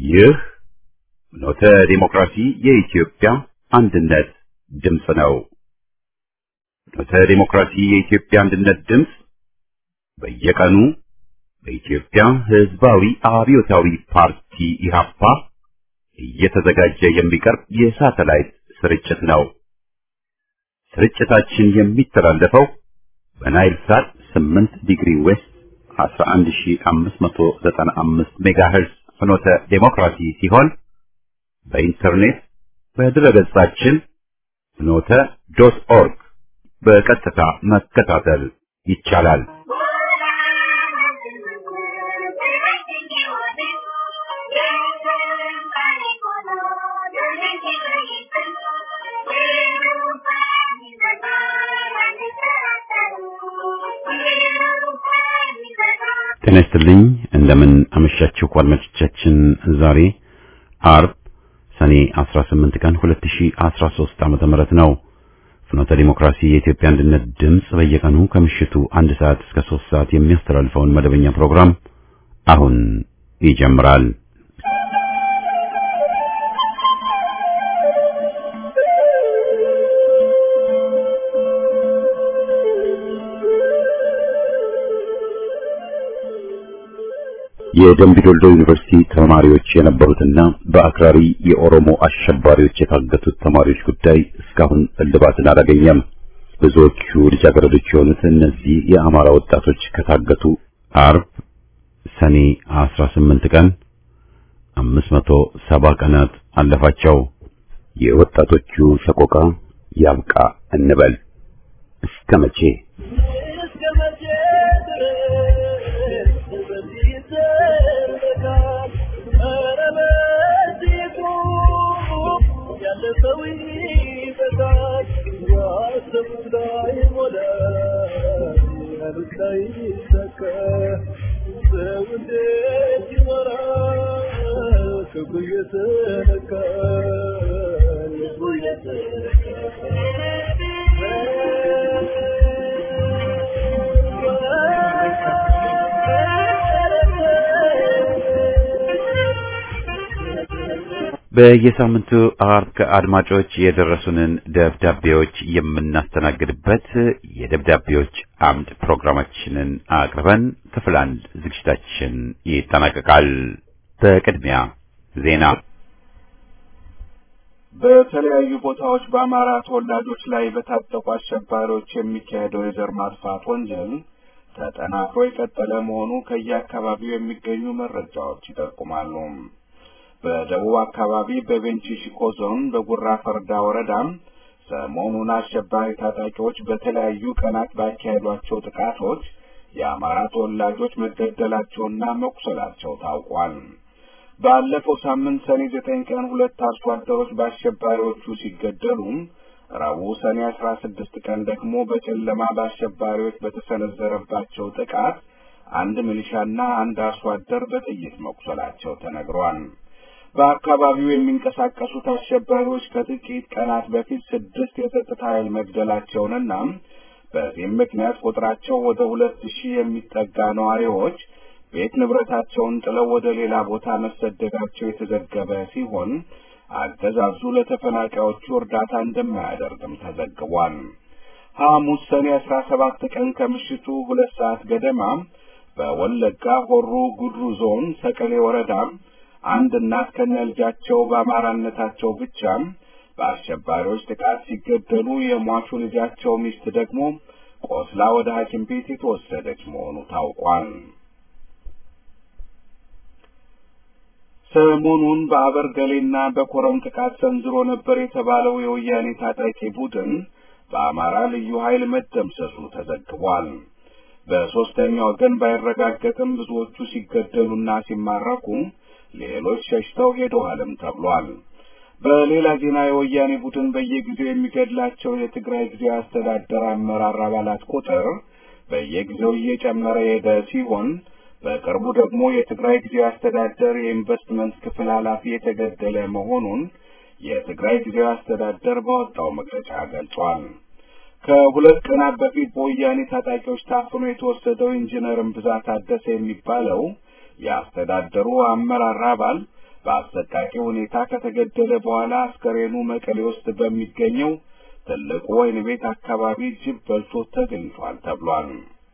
ይህ ኖተ ዲሞክራሲ የኢትዮጵያ አንድነት ድምፅ ነው። ኖተ ዲሞክራሲ የኢትዮጵያ አንድነት ድምፅ በየቀኑ በኢትዮጵያ ሕዝባዊ አብዮታዊ ፓርቲ ኢህአፓ እየተዘጋጀ የሚቀርብ የሳተላይት ስርጭት ነው። ስርጭታችን የሚተላለፈው በናይል ሳት 8 ዲግሪ ዌስት 11595 ሜጋሄርዝ ፍኖተ ዴሞክራሲ ሲሆን በኢንተርኔት በድረገጻችን ፍኖተ ዶት ኦርግ በቀጥታ መከታተል ይቻላል። ጤና ይስጥልኝ። እንደምን አመሻችሁ አድማጮቻችን። ዛሬ አርብ ሰኔ 18 ቀን 2013 ዓመተ ምህረት ነው። ፍኖተ ዲሞክራሲ የኢትዮጵያ አንድነት ድምፅ በየቀኑ ከምሽቱ አንድ ሰዓት እስከ 3 ሰዓት የሚያስተላልፈውን መደበኛ ፕሮግራም አሁን ይጀምራል። የደምቢ ዶልዶ ዩኒቨርሲቲ ተማሪዎች የነበሩትና በአክራሪ የኦሮሞ አሸባሪዎች የታገቱት ተማሪዎች ጉዳይ እስካሁን እልባትን አላገኘም። ብዙዎቹ ልጃገረዶች የሆኑት እነዚህ የአማራ ወጣቶች ከታገቱ አርብ ሰኔ 18 ቀን 570 ቀናት አለፋቸው። የወጣቶቹ ሰቆቃ ያብቃ እንበል እስከ መቼ? በየሳምንቱ አርብ ከአድማጮች የደረሱንን ደብዳቤዎች የምናስተናግድበት የደብዳቤዎች አምድ ፕሮግራማችንን አቅርበን ክፍል አንድ ዝግጅታችን ይጠናቀቃል። በቅድሚያ ዜና። በተለያዩ ቦታዎች በአማራ ተወላጆች ላይ በታጠቁ አሸባሪዎች የሚካሄደው የዘር ማጥፋት ወንጀል ተጠናክሮ የቀጠለ መሆኑ ከየአካባቢው የሚገኙ መረጃዎች ይጠቁማሉ። በደቡብ አካባቢ በቤንች ሸኮ ዞን በጉራ ፈርዳ ወረዳም ሰሞኑን አሸባሪ ታጣቂዎች በተለያዩ ቀናት ባካሄዷቸው ጥቃቶች የአማራ ተወላጆች መገደላቸውና መቁሰላቸው ታውቋል። ባለፈው ሳምንት ሰኔ ዘጠኝ ቀን ሁለት አርሶ አደሮች በአሸባሪዎቹ ሲገደሉ ረቡዕ ሰኔ አስራ ስድስት ቀን ደግሞ በጨለማ በአሸባሪዎች በተሰነዘረባቸው ጥቃት አንድ ሚሊሻና አንድ አርሶ አደር በጥይት መቁሰላቸው ተነግሯል። በአካባቢው የሚንቀሳቀሱት አሸባሪዎች ከጥቂት ቀናት በፊት ስድስት የጸጥታ ኃይል መግደላቸውንና በዚህም ምክንያት ቁጥራቸው ወደ ሁለት ሺህ የሚጠጋ ነዋሪዎች ቤት ንብረታቸውን ጥለው ወደ ሌላ ቦታ መሰደዳቸው የተዘገበ ሲሆን አገዛዙ ለተፈናቃዮቹ እርዳታ እንደማያደርግም ተዘግቧል። ሐሙስ ሰኔ አስራ ሰባት ቀን ከምሽቱ ሁለት ሰዓት ገደማ በወለጋ ሆሮ ጉድሩ ዞን ሰቀሌ ወረዳ አንድ እናት ከነ ልጃቸው በአማራነታቸው ብቻ በአሸባሪዎች ጥቃት ሲገደሉ የሟቹ ልጃቸው ሚስት ደግሞ ቆስላ ወደ ሐኪም ቤት የተወሰደች መሆኑ ታውቋል። ሰሞኑን በአበርገሌና በኮረም ጥቃት ሰንዝሮ ነበር የተባለው የወያኔ ታጣቂ ቡድን በአማራ ልዩ ኃይል መደምሰሱ ተዘግቧል። በሦስተኛ ወገን ባይረጋገጥም ብዙዎቹ ሲገደሉና ሲማረኩ ሌሎች ሸሽተው ሄደዋልም ተብሏል። በሌላ ዜና የወያኔ ቡድን በየጊዜው የሚገድላቸው የትግራይ ጊዜያዊ አስተዳደር አመራር አባላት ቁጥር በየጊዜው እየጨመረ የሄደ ሲሆን በቅርቡ ደግሞ የትግራይ ጊዜያዊ አስተዳደር የኢንቨስትመንት ክፍል ኃላፊ የተገደለ መሆኑን የትግራይ ጊዜያዊ አስተዳደር ባወጣው መግለጫ ገልጿል። ከሁለት ቀናት በፊት በወያኔ ታጣቂዎች ታፍኖ የተወሰደው ኢንጂነርን ብዛት ታደሰ የሚባለው የአስተዳደሩ አመራር አባል በአሰቃቂ ሁኔታ ከተገደለ በኋላ አስከሬኑ መቀሌ ውስጥ በሚገኘው ትልቁ ወህኒ ቤት አካባቢ ጅብ በልቶ ተገኝቷል ተብሏል።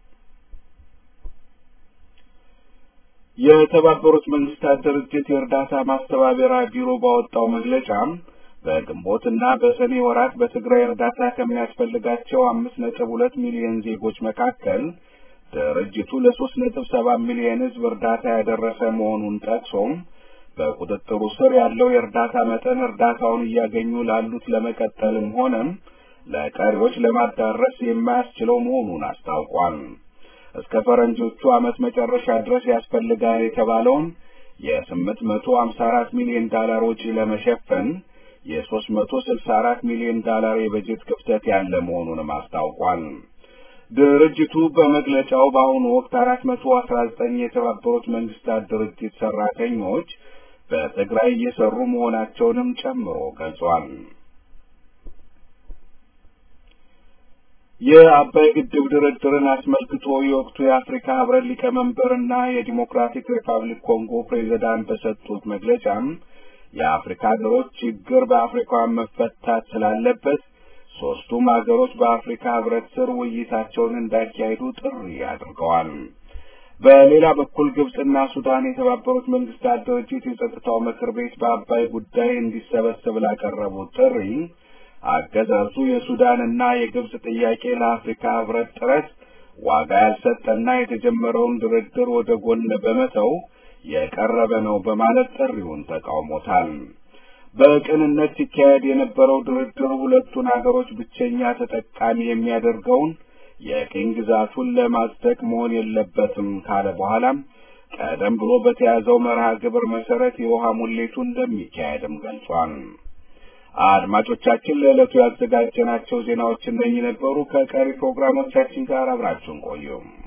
የተባበሩት መንግስታት ድርጅት የእርዳታ ማስተባበሪያ ቢሮ ባወጣው መግለጫ በግንቦት እና በሰኔ ወራት በትግራይ እርዳታ ከሚያስፈልጋቸው አምስት ነጥብ ሁለት ሚሊዮን ዜጎች መካከል ድርጅቱ ለሶስት ነጥብ ሰባት ሚሊዮን ሕዝብ እርዳታ ያደረሰ መሆኑን ጠቅሶም በቁጥጥሩ ስር ያለው የእርዳታ መጠን እርዳታውን እያገኙ ላሉት ለመቀጠልም ሆነም ለቀሪዎች ለማዳረስ የማያስችለው መሆኑን አስታውቋል። እስከ ፈረንጆቹ ዓመት መጨረሻ ድረስ ያስፈልጋል የተባለውን የስምንት መቶ ሀምሳ አራት ሚሊዮን ዳላር ወጪ ለመሸፈን የሶስት መቶ ስልሳ አራት ሚሊዮን ዳላር የበጀት ክፍተት ያለ መሆኑንም አስታውቋል። ድርጅቱ በመግለጫው በአሁኑ ወቅት አራት መቶ አስራ ዘጠኝ የተባበሩት መንግስታት ድርጅት ሰራተኞች በትግራይ እየሰሩ መሆናቸውንም ጨምሮ ገልጿል። የአባይ ግድብ ድርድርን አስመልክቶ የወቅቱ የአፍሪካ ህብረት ሊቀመንበርና የዲሞክራቲክ ሪፐብሊክ ኮንጎ ፕሬዚዳንት በሰጡት መግለጫም የአፍሪካ ሀገሮች ችግር በአፍሪካውያን መፈታት ስላለበት ሶስቱም ሀገሮች በአፍሪካ ህብረት ስር ውይይታቸውን እንዳካሄዱ ጥሪ አድርገዋል። በሌላ በኩል ግብጽና ሱዳን የተባበሩት መንግስታት ድርጅት የጸጥታው ምክር ቤት በአባይ ጉዳይ እንዲሰበሰብ ላቀረቡት ጥሪ አገዛዙ የሱዳንና የግብጽ ጥያቄ ለአፍሪካ ህብረት ጥረት ዋጋ ያልሰጠና የተጀመረውን ድርድር ወደ ጎን በመተው የቀረበ ነው በማለት ጥሪውን ተቃውሞታል። በቅንነት ሲካሄድ የነበረው ድርድር ሁለቱን ሀገሮች ብቸኛ ተጠቃሚ የሚያደርገውን የቅኝ ግዛቱን ለማጽደቅ መሆን የለበትም ካለ በኋላም ቀደም ብሎ በተያዘው መርሃ ግብር መሰረት የውሃ ሙሌቱ እንደሚካሄድም ገልጿል። አድማጮቻችን ለዕለቱ ያዘጋጀናቸው ዜናዎች እነኚህ ነበሩ። ከቀሪ ፕሮግራሞቻችን ጋር አብራችሁን ቆዩ።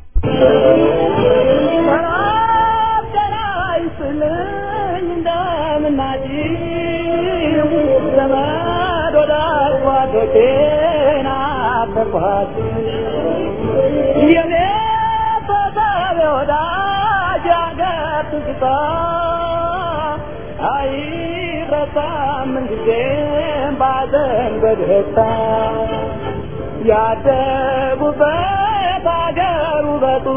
አይረሳም ጊዜም ባዘን በደስታ ያደጉበት አገር ውበቱ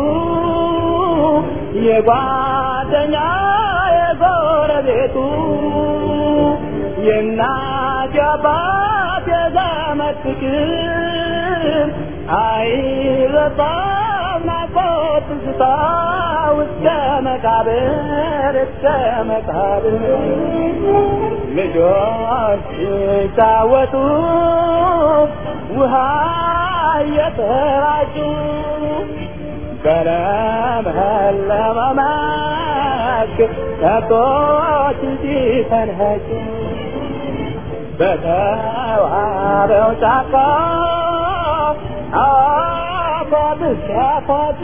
የጓደኛ የጎረቤቱ የእናት የአባት የዘመድ ፍቅር አይረሳም ናፍቆት ትዝታ እስከ መቃብር እስከ መቃብር ልጆች ሲጫወቱ ውሃ እየተራጩ በለመለመ መስክ ከብቶች ሲፈንኸጩ በተዋበው ጫካ አፏት ሲያፏጩ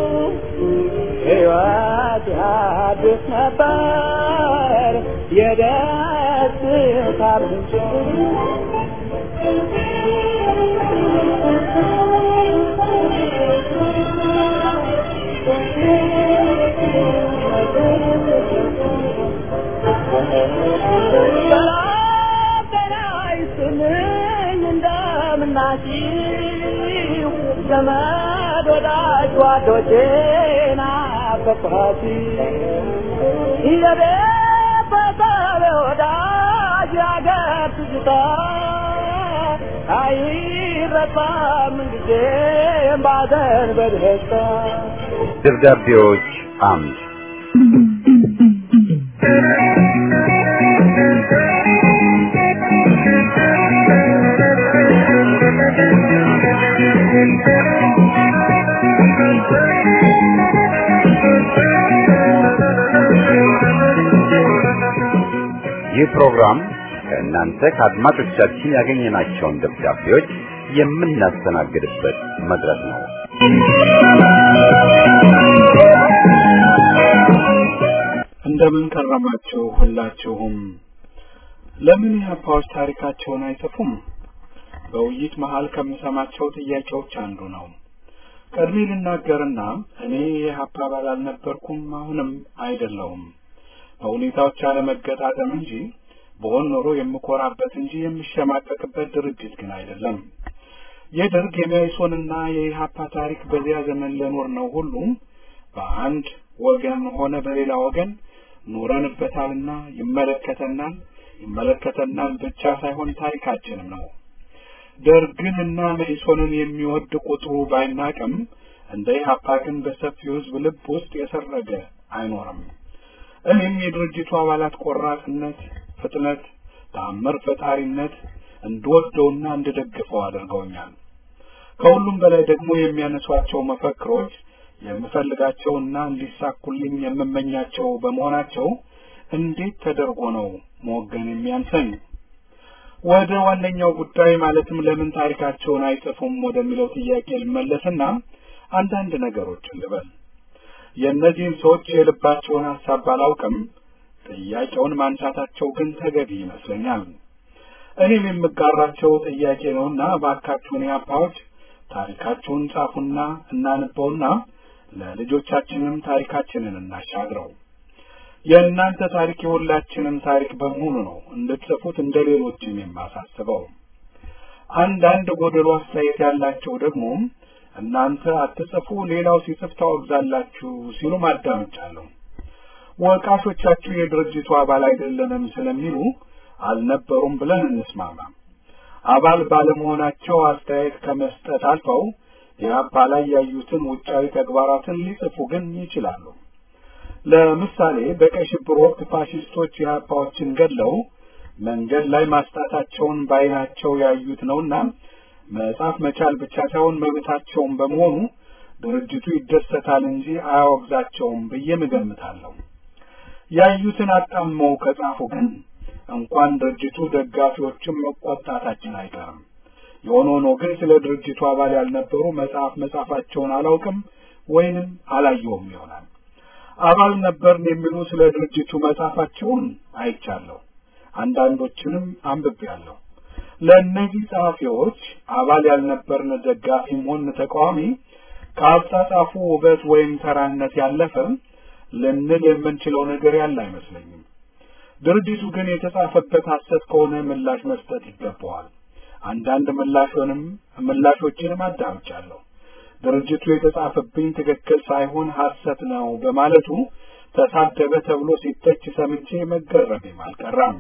ሕይወት ያድስ ነበር የደስታ ምንጭ እንደምናችሁ ዘመድ ወዳጅ ጓዶቼን አፈቅኋት የቤተሰብ ወዳጅ ያገር ትዝታ አይረሳም ጊዜም ባዘን በደስታ ደብዳቤዎች አምድ ይህ ፕሮግራም ከእናንተ ከአድማጮቻችን ያገኘናቸውን ደብዳቤዎች የምናስተናግድበት መድረክ ነው። እንደምን ከረማችሁ ሁላችሁም። ለምን ኢህአፓዎች ታሪካቸውን አይጽፉም? በውይይት መሀል ከምሰማቸው ጥያቄዎች አንዱ ነው። ቀድሜ ልናገርና እኔ የኢህአፓ አባል አልነበርኩም፣ አሁንም አይደለውም። በሁኔታዎች አለመገጣጠም እንጂ በሆን ኖሮ የምኮራበት እንጂ የምሸማቀቅበት ድርጅት ግን አይደለም። የደርግ የመኢሶንና የኢህአፓ ታሪክ በዚያ ዘመን ለኖር ነው ሁሉም በአንድ ወገን ሆነ በሌላ ወገን ኖረንበታልና ይመለከተናል ይመለከተናል ብቻ ሳይሆን ታሪካችንም ነው። ደርግንና መኢሶንን የሚወድ ቁጥሩ ባይናቅም እንደ ኢህአፓ ግን በሰፊው ሕዝብ ልብ ውስጥ የሰረገ አይኖርም። እኔም የድርጅቱ አባላት ቆራጥነት፣ ፍጥነት፣ ተአምር ፈጣሪነት እንድወደውና እንድደግፈው አድርገውኛል። ከሁሉም በላይ ደግሞ የሚያነሷቸው መፈክሮች የምፈልጋቸውና እንዲሳኩልኝ የምመኛቸው በመሆናቸው እንዴት ተደርጎ ነው መወገን የሚያንሰኝ? ወደ ዋነኛው ጉዳይ ማለትም ለምን ታሪካቸውን አይጽፉም ወደሚለው ጥያቄ ልመለስና አንዳንድ ነገሮችን ልበል። የእነዚህን ሰዎች የልባቸውን ሀሳብ ባላውቅም ጥያቄውን ማንሳታቸው ግን ተገቢ ይመስለኛል። እኔም የምጋራቸው ጥያቄ ነውና እባካችሁን ያፓዎች ታሪካችሁን ጻፉና እናንበውና ለልጆቻችንም ታሪካችንን እናሻግረው። የእናንተ ታሪክ የሁላችንም ታሪክ በመሆኑ ነው እንድትጽፉት እንደ ሌሎችም የማሳስበው። አንዳንድ ጎደሎ አስተያየት ያላቸው ደግሞ እናንተ አትጽፉ፣ ሌላው ሲጽፍ ታወግዛላችሁ ሲሉ ማዳመጫለሁ። ወቃሾቻችሁ የድርጅቱ አባል አይደለንም ስለሚሉ አልነበሩም ብለን እንስማማ። አባል ባለመሆናቸው አስተያየት ከመስጠት አልፈው የአባ ላይ ያዩትን ውጫዊ ተግባራትን ሊጽፉ ግን ይችላሉ። ለምሳሌ በቀይ ሽብር ወቅት ፋሽስቶች የአባዎችን ገድለው መንገድ ላይ ማስጣታቸውን በዓይናቸው ያዩት ነውና መጻፍ መቻል ብቻ ሳይሆን መብታቸውን በመሆኑ ድርጅቱ ይደሰታል እንጂ አያወግዛቸውም ብዬ እገምታለሁ። ያዩትን አጣመው ከጻፉ ግን እንኳን ድርጅቱ ደጋፊዎችም መቆጣታችን አይቀርም። የሆነ ሆኖ ግን ስለ ድርጅቱ አባል ያልነበሩ መጽሐፍ መጻፋቸውን አላውቅም ወይንም አላየውም ይሆናል። አባል ነበርን የሚሉ ስለ ድርጅቱ መጻፋቸውን አይቻለሁ። አንዳንዶችንም አንብቤያለሁ። ለእነዚህ ጸሐፊዎች አባል ያልነበርን ደጋፊም ሆን ተቃዋሚ ከአጻጻፉ ውበት ወይም ተራነት ያለፈ ልንል የምንችለው ነገር ያለ አይመስለኝም። ድርጅቱ ግን የተጻፈበት ሐሰት ከሆነ ምላሽ መስጠት ይገባዋል። አንዳንድ ምላሾንም ምላሾችንም አዳምጫለሁ። ድርጅቱ የተጻፈብኝ ትክክል ሳይሆን ሐሰት ነው በማለቱ ተሳደበ ተብሎ ሲተች ሰምቼ መገረሜም አልቀራም።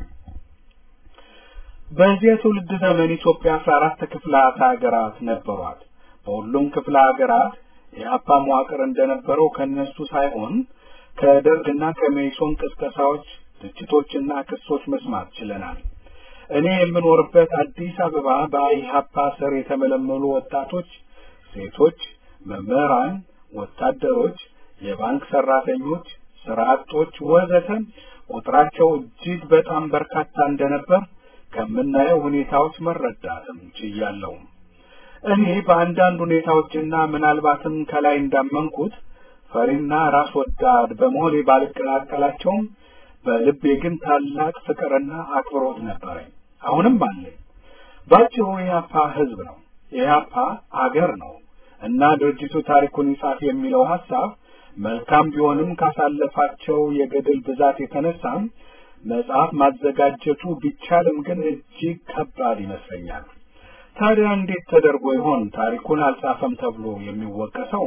በዚያ ትውልድ ዘመን ኢትዮጵያ አስራ አራት ክፍላት ሀገራት ነበሯት። በሁሉም ክፍለ ሀገራት የአፓ መዋቅር እንደነበረው ከነሱ ሳይሆን ከደርግና ከሜሶን ቅስቀሳዎች፣ ትችቶችና ክሶች መስማት ችለናል። እኔ የምኖርበት አዲስ አበባ በኢህአፓ ስር የተመለመሉ ወጣቶች፣ ሴቶች፣ መምህራን፣ ወታደሮች፣ የባንክ ሰራተኞች፣ ስራ አጦች ወዘተ ቁጥራቸው እጅግ በጣም በርካታ እንደነበር ከምናየው ሁኔታዎች መረዳትም ችያለሁ። እኔ በአንዳንድ ሁኔታዎችና ምናልባትም ከላይ እንዳመንኩት ፈሪና ራስ ወዳድ በመሆኔ ባልቀላቀላቸውም በልቤ ግን ታላቅ ፍቅርና አክብሮት ነበረኝ። አሁንም አለኝ። ባጭሩ የኢህአፓ ህዝብ ነው፣ የኢህአፓ አገር ነው እና ድርጅቱ ታሪኩን ይጻፍ የሚለው ሀሳብ መልካም ቢሆንም ካሳለፋቸው የገድል ብዛት የተነሳ መጽሐፍ ማዘጋጀቱ ቢቻልም ግን እጅግ ከባድ ይመስለኛል። ታዲያ እንዴት ተደርጎ ይሆን ታሪኩን አልጻፈም ተብሎ የሚወቀሰው?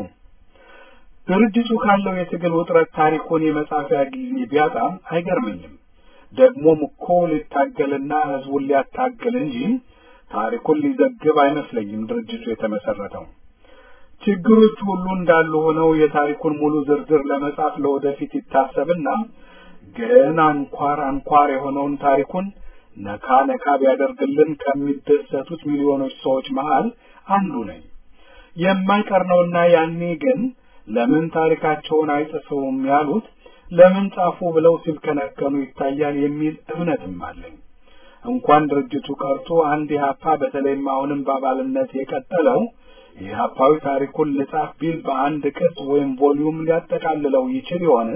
ድርጅቱ ካለው የትግል ውጥረት ታሪኩን የመጻፊያ ጊዜ ቢያጣም አይገርመኝም። ደግሞም እኮ ሊታገልና ህዝቡን ሊያታግል እንጂ ታሪኩን ሊዘግብ አይመስለኝም ድርጅቱ የተመሰረተው። ችግሮች ሁሉ እንዳሉ ሆነው የታሪኩን ሙሉ ዝርዝር ለመጻፍ ለወደፊት ይታሰብና ግን አንኳር አንኳር የሆነውን ታሪኩን ነካ ነካ ቢያደርግልን ከሚደሰቱት ሚሊዮኖች ሰዎች መሃል አንዱ ነኝ። የማይቀር ነውና ያኔ ግን ለምን ታሪካቸውን አይጽፉም ያሉት ለምን ጻፉ ብለው ሲብከነከኑ ይታያል የሚል እምነትም አለኝ። እንኳን ድርጅቱ ቀርቶ አንድ ኢህአፓ በተለይም አሁንም በአባልነት የቀጠለው የኢህአፓዊ ታሪኩን ልጻፍ ቢል በአንድ ቅጽ ወይም ቮሊዩም ሊያጠቃልለው ይችል ይሆን?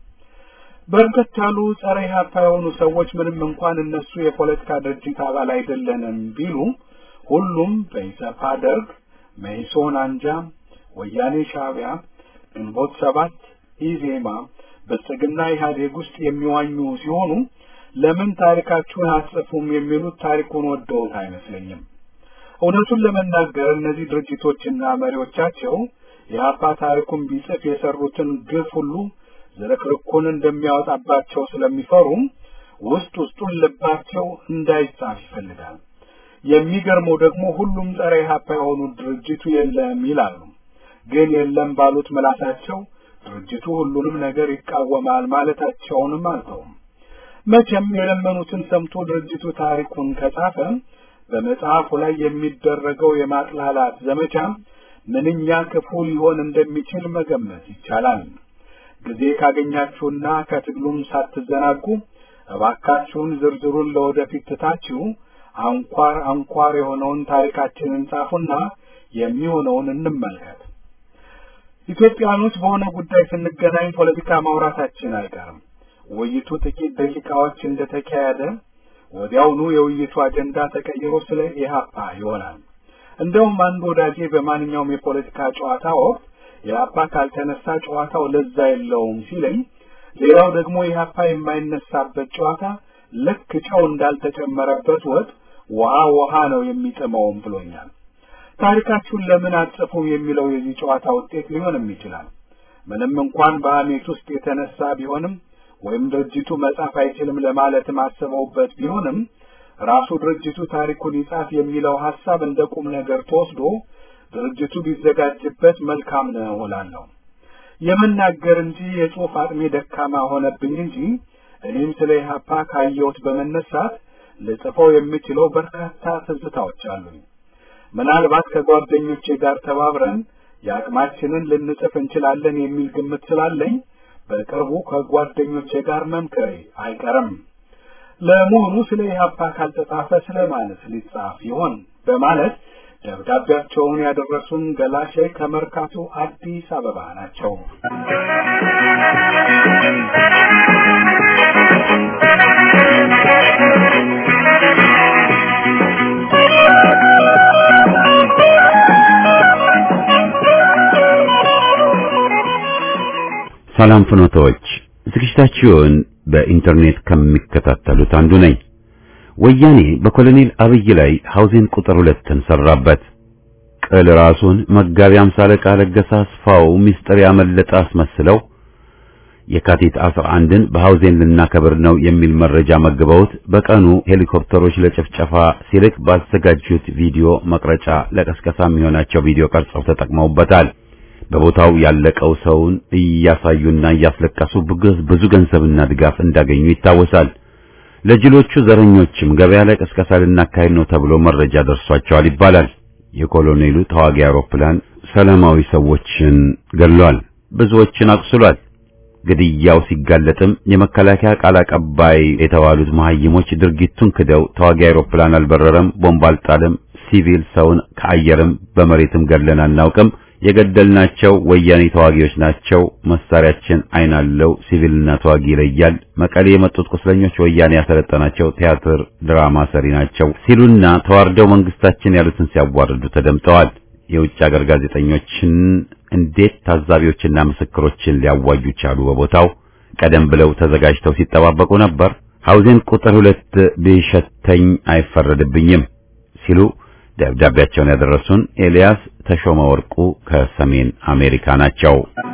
በርከት ያሉ ጸረ ኢህአፓ የሆኑ ሰዎች ምንም እንኳን እነሱ የፖለቲካ ድርጅት አባል አይደለንም ቢሉ ሁሉም በኢሰፓ ደርግ፣ መኢሶን አንጃ፣ ወያኔ ሻዕቢያ፣ ግንቦት ሰባት፣ ኢዜማ፣ ብልጽግና ኢህአዴግ ውስጥ የሚዋኙ ሲሆኑ ለምን ታሪካችሁን አትጽፉም የሚሉት ታሪኩን ወደውት አይመስለኝም። እውነቱን ለመናገር እነዚህ ድርጅቶችና መሪዎቻቸው የአፓ ታሪኩን ቢጽፍ የሰሩትን ግፍ ሁሉ ዝርክርኩን እንደሚያወጣባቸው ስለሚፈሩ ውስጥ ውስጡን ልባቸው እንዳይጻፍ ይፈልጋል። የሚገርመው ደግሞ ሁሉም ጸረ ኢህአፓ የሆኑ ድርጅቱ የለም ይላሉ። ግን የለም ባሉት ምላሳቸው ድርጅቱ ሁሉንም ነገር ይቃወማል ማለታቸውንም አልተውም። መቼም የለመኑትን ሰምቶ ድርጅቱ ታሪኩን ከጻፈ በመጽሐፉ ላይ የሚደረገው የማጥላላት ዘመቻ ምንኛ ክፉ ሊሆን እንደሚችል መገመት ይቻላል። ጊዜ ካገኛችሁና ከትግሉም ሳትዘናጉ እባካችሁን ዝርዝሩን ለወደፊት ትታችሁ አንኳር አንኳር የሆነውን ታሪካችንን ጻፉና የሚሆነውን እንመልከት። ኢትዮጵያኖች በሆነ ጉዳይ ስንገናኝ ፖለቲካ ማውራታችን አይቀርም። ውይይቱ ጥቂት ደቂቃዎች እንደተካሄደ ወዲያውኑ የውይይቱ አጀንዳ ተቀይሮ ስለ ኢህአፓ ይሆናል። እንደውም አንድ ወዳጄ በማንኛውም የፖለቲካ ጨዋታ ወቅት ኢህአፓ ካልተነሳ ጨዋታው ለዛ የለውም ሲለኝ፣ ሌላው ደግሞ ኢህአፓ የማይነሳበት ጨዋታ ልክ ጨው እንዳልተጨመረበት ወጥ ውሃ ውሃ ነው የሚጥመውም ብሎኛል። ታሪካችሁን ለምን አትጽፉም የሚለው የዚህ ጨዋታ ውጤት ሊሆንም ይችላል። ምንም እንኳን በሐሜት ውስጥ የተነሳ ቢሆንም ወይም ድርጅቱ መጻፍ አይችልም ለማለት ማሰበውበት ቢሆንም ራሱ ድርጅቱ ታሪኩን ይጻፍ የሚለው ሐሳብ እንደ ቁም ነገር ተወስዶ ድርጅቱ ቢዘጋጅበት መልካም ነው እላለሁ። የመናገር እንጂ የጽሑፍ አቅሜ ደካማ ሆነብኝ እንጂ እኔም ስለ ኢህአፓ ካየሁት በመነሳት ልጽፈው የምችለው በርካታ ትዝታዎች አሉኝ። ምናልባት ከጓደኞቼ ጋር ተባብረን የአቅማችንን ልንጽፍ እንችላለን የሚል ግምት ስላለኝ በቅርቡ ከጓደኞቼ ጋር መምከሬ አይቀርም። ለመሆኑ ስለ ኢህአፓ ካልተጻፈ ስለ ማለት ሊጻፍ ይሆን በማለት ደብዳቤያቸውን ያደረሱን ገላሼ ከመርካቶ አዲስ አበባ ናቸው። ሰላም ፍኖቶች፣ ዝግጅታችሁን በኢንተርኔት ከሚከታተሉት አንዱ ነኝ። ወያኔ በኮሎኔል አብይ ላይ ሐውዜን ቁጥር ሁለትን ሰራበት። ቅል ራሱን መጋቢ አምሳ አለቃ ለገሰ አስፋው ሚስጥር ያመለጠ አስመስለው የካቲት 11ን በሐውዜን ልናከብር ነው የሚል መረጃ መግበውት በቀኑ ሄሊኮፕተሮች ለጭፍጨፋ ሲልክ ባዘጋጁት ቪዲዮ መቅረጫ ለቀስቀሳ የሚሆናቸው ቪዲዮ ቀርጸው ተጠቅመውበታል። በቦታው ያለቀው ሰውን እያሳዩና እያስለቀሱ ብዙ ገንዘብና ድጋፍ እንዳገኙ ይታወሳል። ለጅሎቹ ዘረኞችም ገበያ ላይ ቀስቀሳ ልናካሄድ ነው ተብሎ መረጃ ደርሷቸዋል ይባላል። የኮሎኔሉ ተዋጊ አውሮፕላን ሰላማዊ ሰዎችን ገድሏል፣ ብዙዎችን አቁስሏል። ግድያው ሲጋለጥም የመከላከያ ቃል አቀባይ የተባሉት መሐይሞች ድርጊቱን ክደው ተዋጊ አውሮፕላን አልበረረም፣ ቦምብ አልጣልም፣ ሲቪል ሰውን ከአየርም በመሬትም ገድለን አናውቅም የገደልናቸው ወያኔ ተዋጊዎች ናቸው። መሳሪያችን አይን አለው፣ ሲቪልና ተዋጊ ይለያል። መቀሌ የመጡት ቁስለኞች ወያኔ ያሰለጠናቸው ቲያትር ድራማ ሰሪ ናቸው ሲሉና ተዋርደው መንግስታችን ያሉትን ሲያዋርዱ ተደምጠዋል። የውጭ ሀገር ጋዜጠኞችን እንዴት ታዛቢዎችና ምስክሮችን ሊያዋዩ ቻሉ? በቦታው ቀደም ብለው ተዘጋጅተው ሲጠባበቁ ነበር። ሐውዜን ቁጥር ሁለት ቢሸተኝ አይፈረድብኝም ሲሉ ደብዳቤያቸውን ያደረሱን ኤልያስ ተሾመ ወርቁ ከሰሜን አሜሪካ ናቸው።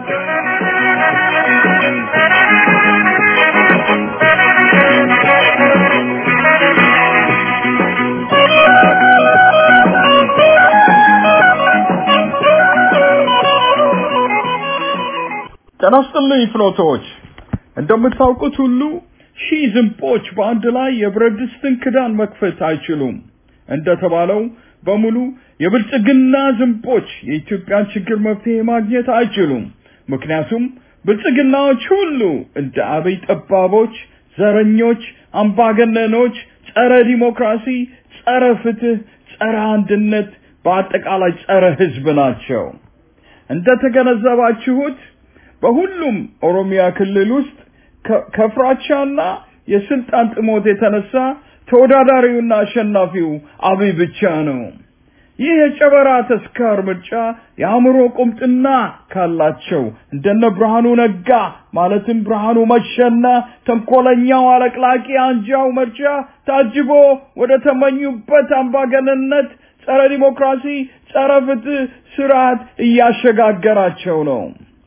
ጤና ይስጥልኝ ፍኖቶች። እንደምታውቁት ሁሉ ሺህ ዝንቦች በአንድ ላይ የብረት ድስትን ክዳን መክፈት አይችሉም። እንደተባለው በሙሉ የብልጽግና ዝንቦች የኢትዮጵያን ችግር መፍትሄ ማግኘት አይችሉም። ምክንያቱም ብልጽግናዎች ሁሉ እንደ አብይ ጠባቦች፣ ዘረኞች፣ አምባገነኖች፣ ጸረ ዲሞክራሲ፣ ጸረ ፍትህ፣ ጸረ አንድነት፣ በአጠቃላይ ጸረ ህዝብ ናቸው። እንደተገነዘባችሁት በሁሉም ኦሮሚያ ክልል ውስጥ ከፍራቻና የስልጣን ጥሞት የተነሳ ተወዳዳሪውና አሸናፊው አብይ ብቻ ነው። ይህ የጨበራ ተስካር ምርጫ የአእምሮ ቁምጥና ካላቸው እንደነ ብርሃኑ ነጋ ማለትም ብርሃኑ መሸና ተንኮለኛው አለቅላቂ አንጃው ምርጫ ታጅቦ ወደ ተመኙበት አምባገነንነት ጸረ ዲሞክራሲ፣ ጸረ ፍትህ ስርዓት እያሸጋገራቸው ነው።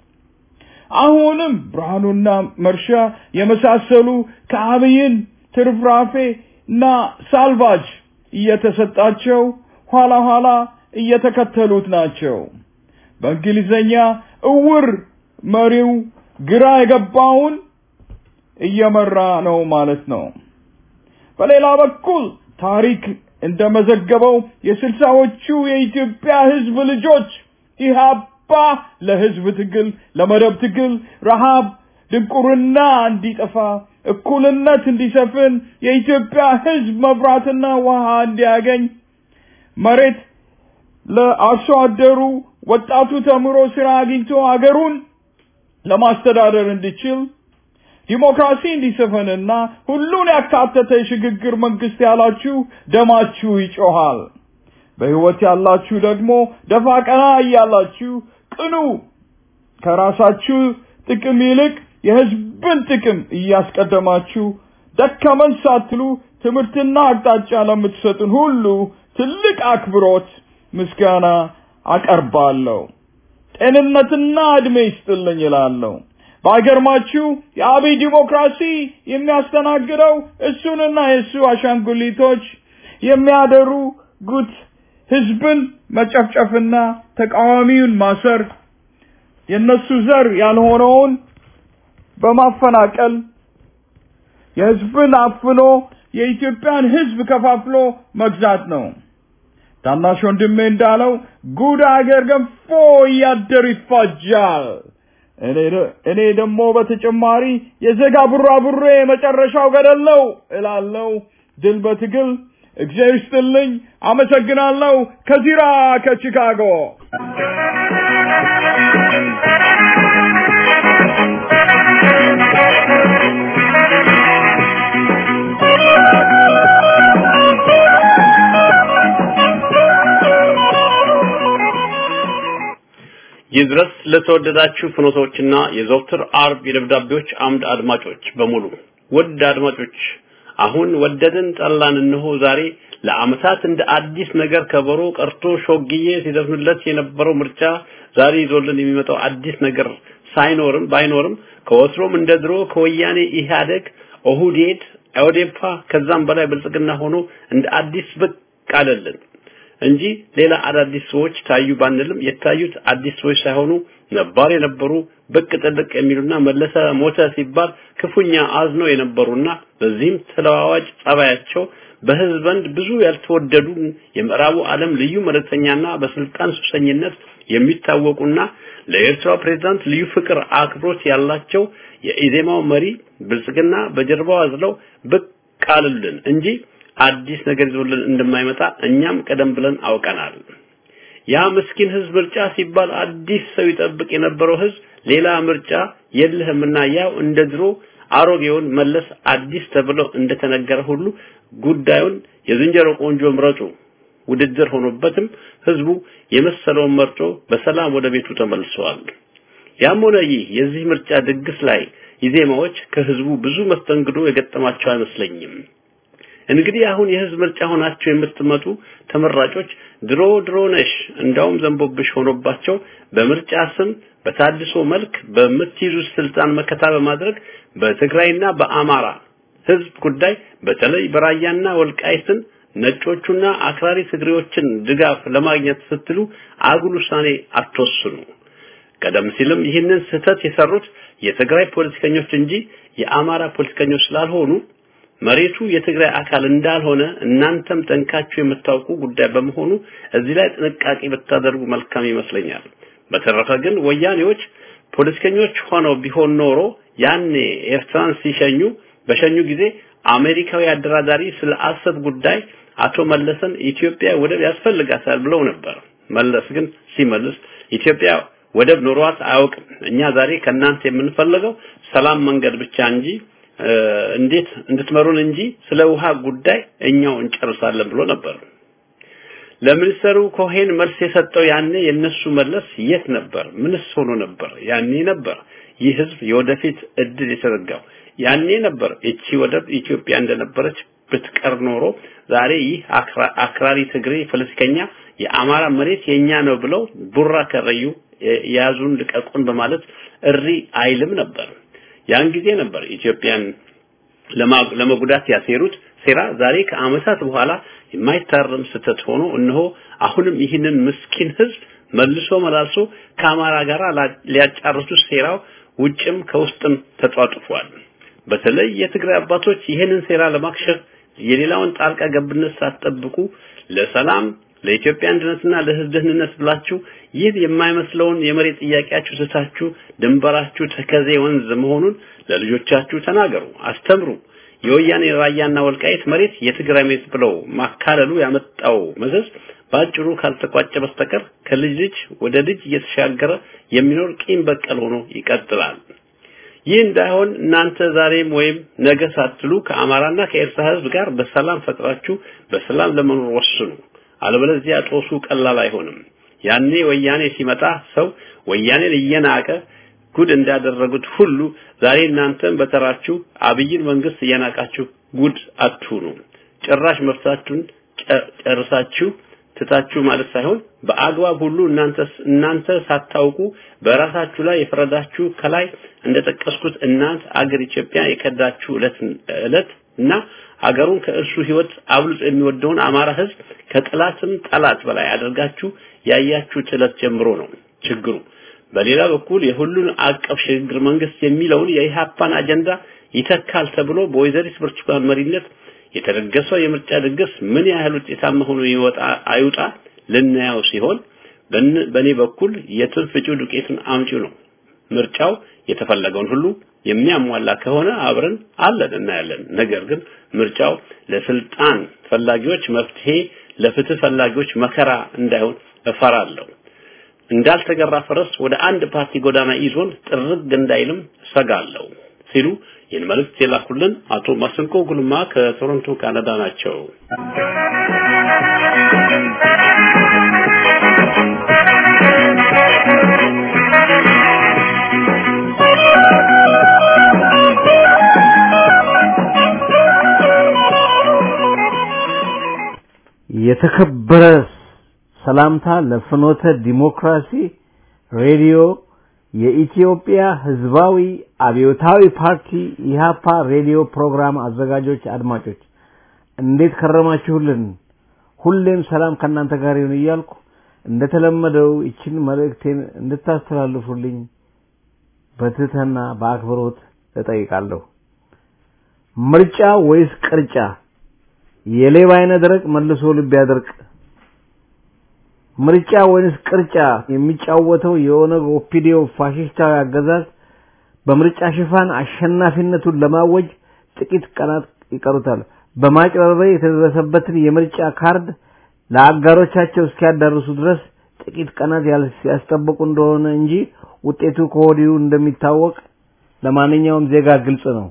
አሁንም ብርሃኑና መርሻ የመሳሰሉ ከአብይን ትርፍራፌ እና ሳልቫጅ እየተሰጣቸው ኋላ ኋላ እየተከተሉት ናቸው። በእንግሊዘኛ እውር መሪው ግራ የገባውን እየመራ ነው ማለት ነው። በሌላ በኩል ታሪክ እንደመዘገበው የስልሳዎቹ የኢትዮጵያ ህዝብ ልጆች ኢህአፓ ለህዝብ ትግል፣ ለመደብ ትግል፣ ረሃብ፣ ድንቁርና እንዲጠፋ፣ እኩልነት እንዲሰፍን፣ የኢትዮጵያ ህዝብ መብራትና ውሃ እንዲያገኝ፣ መሬት ለአርሶ አደሩ፣ ወጣቱ ተምሮ ስራ አግኝቶ አገሩን ለማስተዳደር እንዲችል ዲሞክራሲ እንዲሰፈንና ሁሉን ያካተተ የሽግግር መንግስት ያላችሁ ደማችሁ ይጮሃል። በህይወት ያላችሁ ደግሞ ደፋ ቀና እያላችሁ ቅኑ። ከራሳችሁ ጥቅም ይልቅ የህዝብን ጥቅም እያስቀደማችሁ ደከመን ሳትሉ ትምህርትና አቅጣጫ ለምትሰጡን ሁሉ ትልቅ አክብሮት ምስጋና አቀርባለሁ። ጤንነትና እድሜ ይስጥልኝ እላለሁ። ባይገርማችሁ የአብይ ዲሞክራሲ የሚያስተናግደው እሱንና የእሱ አሻንጉሊቶች የሚያደርጉት ህዝብን መጨፍጨፍና ተቃዋሚውን ማሰር የነሱ ዘር ያልሆነውን በማፈናቀል የህዝብን አፍኖ የኢትዮጵያን ህዝብ ከፋፍሎ መግዛት ነው። ታናሽ ወንድሜ እንዳለው ጉድ አገር ገንፎ እያደር ይፋጃል። እኔ ደግሞ በተጨማሪ የዘጋ ቡራቡሬ መጨረሻው ገደል ነው እላለሁ። ድል በትግል እግዚአብሔር ይስጥልኝ። አመሰግናለሁ። ከዚራ ከቺካጎ ይድረስ ለተወደዳችሁ ፍኖቶችና የዘውትር አርብ የደብዳቤዎች አምድ አድማጮች በሙሉ ውድ አድማጮች አሁን ወደድን ጠላን እነሆ ዛሬ ለአመታት እንደ አዲስ ነገር ከበሮ ቀርቶ ሾግዬ ሲዘፍኑለት የነበረው ምርጫ ዛሬ ይዞልን የሚመጣው አዲስ ነገር ሳይኖርም ባይኖርም ከወትሮም እንደ ድሮ ከወያኔ ኢህአደግ ኦሁዴድ ኦዴፓ ከዛም በላይ ብልጽግና ሆኖ እንደ አዲስ ብቅ አለልን እንጂ ሌላ አዳዲስ ሰዎች ታዩ ባንልም የታዩት አዲስ ሰዎች ሳይሆኑ ነባር የነበሩ ብቅ ጥልቅ የሚሉና መለሰ ሞተ ሲባል ክፉኛ አዝነው የነበሩና በዚህም ተለዋዋጭ ጸባያቸው በህዝብ ዘንድ ብዙ ያልተወደዱ የምዕራቡ ዓለም ልዩ መልእክተኛና በስልጣን ሱሰኝነት የሚታወቁና ለኤርትራ ፕሬዝዳንት ልዩ ፍቅር አክብሮት ያላቸው የኢዜማው መሪ ብልጽግና በጀርባው አዝለው ብቅ አሉልን እንጂ አዲስ ነገር ይዞልን እንደማይመጣ እኛም ቀደም ብለን አውቀናል። ያ ምስኪን ህዝብ ምርጫ ሲባል አዲስ ሰው ይጠብቅ የነበረው ህዝብ ሌላ ምርጫ የለህምና ያው እንደ ድሮ አሮጌውን መለስ አዲስ ተብሎ እንደተነገረ ሁሉ ጉዳዩን የዝንጀሮ ቆንጆ ምረጡ ውድድር ሆኖበትም ህዝቡ የመሰለውን መርጦ በሰላም ወደ ቤቱ ተመልሰዋል። ያም ሆነ ይህ የዚህ ምርጫ ድግስ ላይ ኢዜማዎች ከህዝቡ ብዙ መስተንግዶ የገጠማቸው አይመስለኝም። እንግዲህ አሁን የህዝብ ምርጫ ሆናችሁ የምትመጡ ተመራጮች ድሮ ድሮ ነሽ እንዳውም ዘንቦብሽ ሆኖባቸው በምርጫ ስም በታድሶ መልክ በምትይዙት ስልጣን መከታ በማድረግ በትግራይና በአማራ ህዝብ ጉዳይ በተለይ በራያና ወልቃይትን ነጮቹና አክራሪ ትግሬዎችን ድጋፍ ለማግኘት ስትሉ አጉል ውሳኔ አትወስኑ። ቀደም ሲልም ይህንን ስህተት የሰሩት የትግራይ ፖለቲከኞች እንጂ የአማራ ፖለቲከኞች ስላልሆኑ መሬቱ የትግራይ አካል እንዳልሆነ እናንተም ጠንካችሁ የምታውቁ ጉዳይ በመሆኑ እዚህ ላይ ጥንቃቄ ብታደርጉ መልካም ይመስለኛል። በተረፈ ግን ወያኔዎች ፖለቲከኞች ሆነው ቢሆን ኖሮ ያኔ ኤርትራን ሲሸኙ በሸኙ ጊዜ አሜሪካዊ አደራዳሪ ስለ አሰብ ጉዳይ አቶ መለስን ኢትዮጵያ ወደብ ያስፈልጋታል ብለው ነበር። መለስ ግን ሲመልስ ኢትዮጵያ ወደብ ኖሯት አያውቅም። እኛ ዛሬ ከእናንተ የምንፈልገው ሰላም መንገድ ብቻ እንጂ እንዴት እንድትመሩን እንጂ ስለ ውሃ ጉዳይ እኛው እንጨርሳለን ብሎ ነበር። ለሚኒስተሩ ኮሄን መልስ የሰጠው ያኔ የነሱ መለስ የት ነበር? ምንስ ሆኖ ነበር? ያኔ ነበር ይህ ህዝብ የወደፊት እድል የተዘጋው። ያኔ ነበር እቺ ወደብ ኢትዮጵያ እንደነበረች ብትቀር ኖሮ ዛሬ ይህ አክራሪ ትግሬ ፖለቲከኛ የአማራ መሬት የኛ ነው ብለው ቡራ ከረዩ የያዙን ልቀቁን በማለት እሪ አይልም ነበር። ያን ጊዜ ነበር ኢትዮጵያን ለመጉዳት ያሴሩት ሴራ ዛሬ ከአመታት በኋላ የማይታረም ስተት ሆኖ እነሆ አሁንም ይህንን ምስኪን ህዝብ መልሶ መላልሶ ከአማራ ጋር ሊያጫርሱት ሴራው ውጭም ከውስጥም ተጧጡፏል። በተለይ የትግራይ አባቶች ይህንን ሴራ ለማክሸፍ የሌላውን ጣልቃ ገብነት ሳትጠብቁ ለሰላም ለኢትዮጵያ አንድነትና ለህዝብ ደህንነት ብላችሁ ይህ የማይመስለውን የመሬት ጥያቄያችሁ ስታችሁ ድንበራችሁ ተከዜ ወንዝ መሆኑን ለልጆቻችሁ ተናገሩ፣ አስተምሩ። የወያኔ ራያና ወልቃይት መሬት የትግራይ መሬት ብለው ማካለሉ ያመጣው መዘዝ በአጭሩ ካልተቋጨ በስተቀር ከልጅ ልጅ ወደ ልጅ እየተሻገረ የሚኖር ቂም በቀል ሆኖ ይቀጥላል። ይህ እንዳይሆን እናንተ ዛሬም ወይም ነገ ሳትሉ ከአማራና ከኤርትራ ህዝብ ጋር በሰላም ፈጥራችሁ በሰላም ለመኖር ወስኑ። አለበለዚያ ጦሱ ቀላል አይሆንም። ያኔ ወያኔ ሲመጣ ሰው ወያኔን እየናቀ ጉድ እንዳደረጉት ሁሉ ዛሬ እናንተም በተራችሁ አብይን መንግስት እየናቃችሁ ጉድ አትሁኑ። ጭራሽ መፍታችሁን ጨርሳችሁ ትታችሁ ማለት ሳይሆን በአግባብ ሁሉ እናንተ እናንተ ሳታውቁ በራሳችሁ ላይ የፈረዳችሁ ከላይ እንደጠቀስኩት እናንት አገር ኢትዮጵያ የከዳችሁ እለት እለት እና ሀገሩን ከእርሱ ህይወት አብልጦ የሚወደውን አማራ ህዝብ ከጠላትም ጠላት በላይ አድርጋችሁ ያያችሁት እለት ጀምሮ ነው ችግሩ። በሌላ በኩል የሁሉን አቀፍ ሽግግር መንግስት የሚለውን የኢሃፓን አጀንዳ ይተካል ተብሎ በወይዘሪት ብርቱካን መሪነት የተደገሰው የምርጫ ድግስ ምን ያህል ውጤታማ ሆኖ ይወጣ አይውጣ ልናየው ሲሆን በእኔ በኩል የትንፍጩ ዱቄትን አምጪው ነው። ምርጫው የተፈለገውን ሁሉ የሚያሟላ ከሆነ አብረን አለን እናያለን። ነገር ግን ምርጫው ለስልጣን ፈላጊዎች መፍትሄ፣ ለፍትህ ፈላጊዎች መከራ እንዳይሆን እፈራለሁ። እንዳልተገራ ፈረስ ወደ አንድ ፓርቲ ጎዳና ይዞን ጥርግ እንዳይልም ሰጋለሁ ሲሉ ይህን መልእክት የላኩልን አቶ ማስንቆ ጉልማ ከቶሮንቶ ካናዳ ናቸው። የተከበረ ሰላምታ ለፍኖተ ዲሞክራሲ ሬዲዮ የኢትዮጵያ ሕዝባዊ አብዮታዊ ፓርቲ ኢሃፓ ሬዲዮ ፕሮግራም አዘጋጆች አድማጮች እንዴት ከረማችሁልን? ሁሌም ሰላም ከእናንተ ጋር ይሁን እያልኩ እንደተለመደው ይችን መልእክቴን እንድታስተላልፉልኝ በትህትና በአክብሮት እጠይቃለሁ። ምርጫ ወይስ ቅርጫ? የሌባ አይነ ደረቅ መልሶ ልብ ያደርቅ። ምርጫ ወይንስ ቅርጫ የሚጫወተው የኦነግ ኦፒዲዮ ፋሽስታዊ አገዛዝ በምርጫ ሽፋን አሸናፊነቱን ለማወጅ ጥቂት ቀናት ይቀሩታል። በማጭበርበር የተደረሰበትን የምርጫ ካርድ ለአጋሮቻቸው እስኪያዳርሱ ድረስ ጥቂት ቀናት ያስጠበቁ እንደሆነ እንጂ ውጤቱ ከወዲሁ እንደሚታወቅ ለማንኛውም ዜጋ ግልጽ ነው።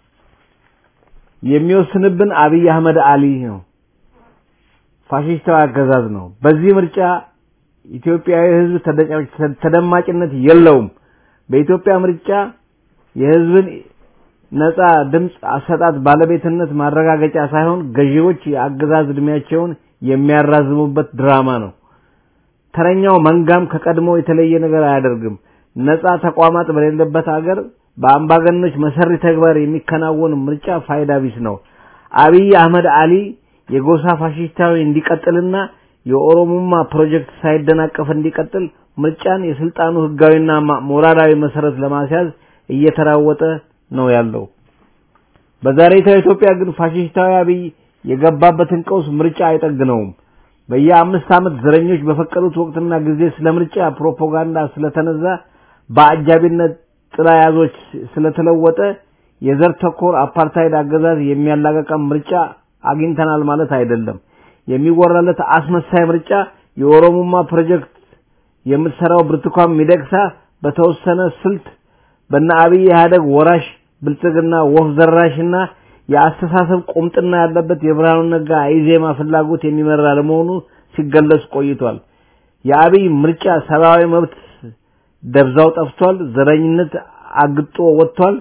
የሚወስንብን አብይ አህመድ አሊ ነው። ፋሽስታዊ አገዛዝ ነው። በዚህ ምርጫ ኢትዮጵያዊ ሕዝብ ተደማጭነት የለውም። በኢትዮጵያ ምርጫ የሕዝብን ነፃ ድምፅ አሰጣጥ ባለቤትነት ማረጋገጫ ሳይሆን ገዢዎች የአገዛዝ እድሜያቸውን የሚያራዝሙበት ድራማ ነው። ተረኛው መንጋም ከቀድሞ የተለየ ነገር አያደርግም። ነፃ ተቋማት በሌለበት አገር በአምባገነኖች መሰሪ ተግባር የሚከናወን ምርጫ ፋይዳ ቢስ ነው። አብይ አህመድ አሊ የጎሳ ፋሽስታዊ እንዲቀጥልና የኦሮሞማ ፕሮጀክት ሳይደናቀፍ እንዲቀጥል ምርጫን የስልጣኑ ህጋዊና ሞራላዊ መሰረት ለማስያዝ እየተራወጠ ነው ያለው። በዛሬቷ ኢትዮጵያ ግን ፋሽስታዊ አብይ የገባበትን ቀውስ ምርጫ አይጠግነውም። በየአምስት ዓመት ዘረኞች በፈቀዱት ወቅትና ጊዜ ስለ ምርጫ ፕሮፓጋንዳ ስለተነዛ በአጃቢነት ጥላ ያዞች ስለተለወጠ የዘር ተኮር አፓርታይድ አገዛዝ የሚያላቀቀም ምርጫ አግኝተናል ማለት አይደለም። የሚወራለት አስመሳይ ምርጫ የኦሮሞማ ፕሮጀክት የምትሰራው ብርቱካን ሚደቅሳ በተወሰነ ስልት በነ አብይ ኢህአደግ ወራሽ ብልጽግና ወፍ ዘራሽና የአስተሳሰብ ቁምጥና ያለበት የብርሃኑ ነጋ ኢዜማ ፍላጎት የሚመራ ለመሆኑ ሲገለጽ ቆይቷል። የአብይ ምርጫ ሰብአዊ መብት ደብዛው ጠፍቷል። ዘረኝነት አግጦ ወጥቷል።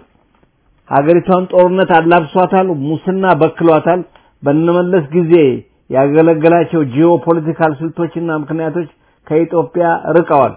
ሀገሪቷን ጦርነት አላብሷታል። ሙስና በክሏታል። በነመለስ ጊዜ ያገለገላቸው ጂኦፖለቲካል ስልቶችና ምክንያቶች ከኢትዮጵያ ርቀዋል።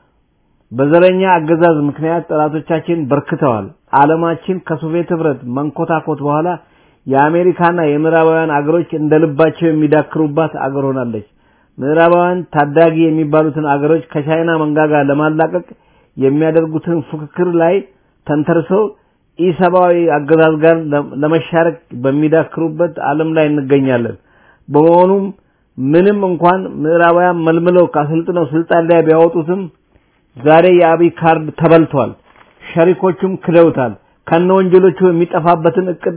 በዘረኛ አገዛዝ ምክንያት ጠላቶቻችን በርክተዋል። ዓለማችን ከሶቪየት ህብረት መንኮታኮት በኋላ የአሜሪካና የምዕራባውያን አገሮች እንደልባቸው የሚዳክሩባት አገር ሆናለች። ምዕራባውያን ታዳጊ የሚባሉትን አገሮች ከቻይና መንጋጋ ለማላቀቅ የሚያደርጉትን ፉክክር ላይ ተንተርሰው ኢሰብአዊ አገዛዝ ጋር ለመሻረክ በሚዳክሩበት ዓለም ላይ እንገኛለን። በመሆኑም ምንም እንኳን ምዕራባውያን መልምለው ካሰልጥነው ስልጣን ላይ ቢያወጡትም ዛሬ የአብይ ካርድ ተበልቷል። ሸሪኮቹም ክደውታል። ከነ ወንጀሎቹ የሚጠፋበትን እቅድ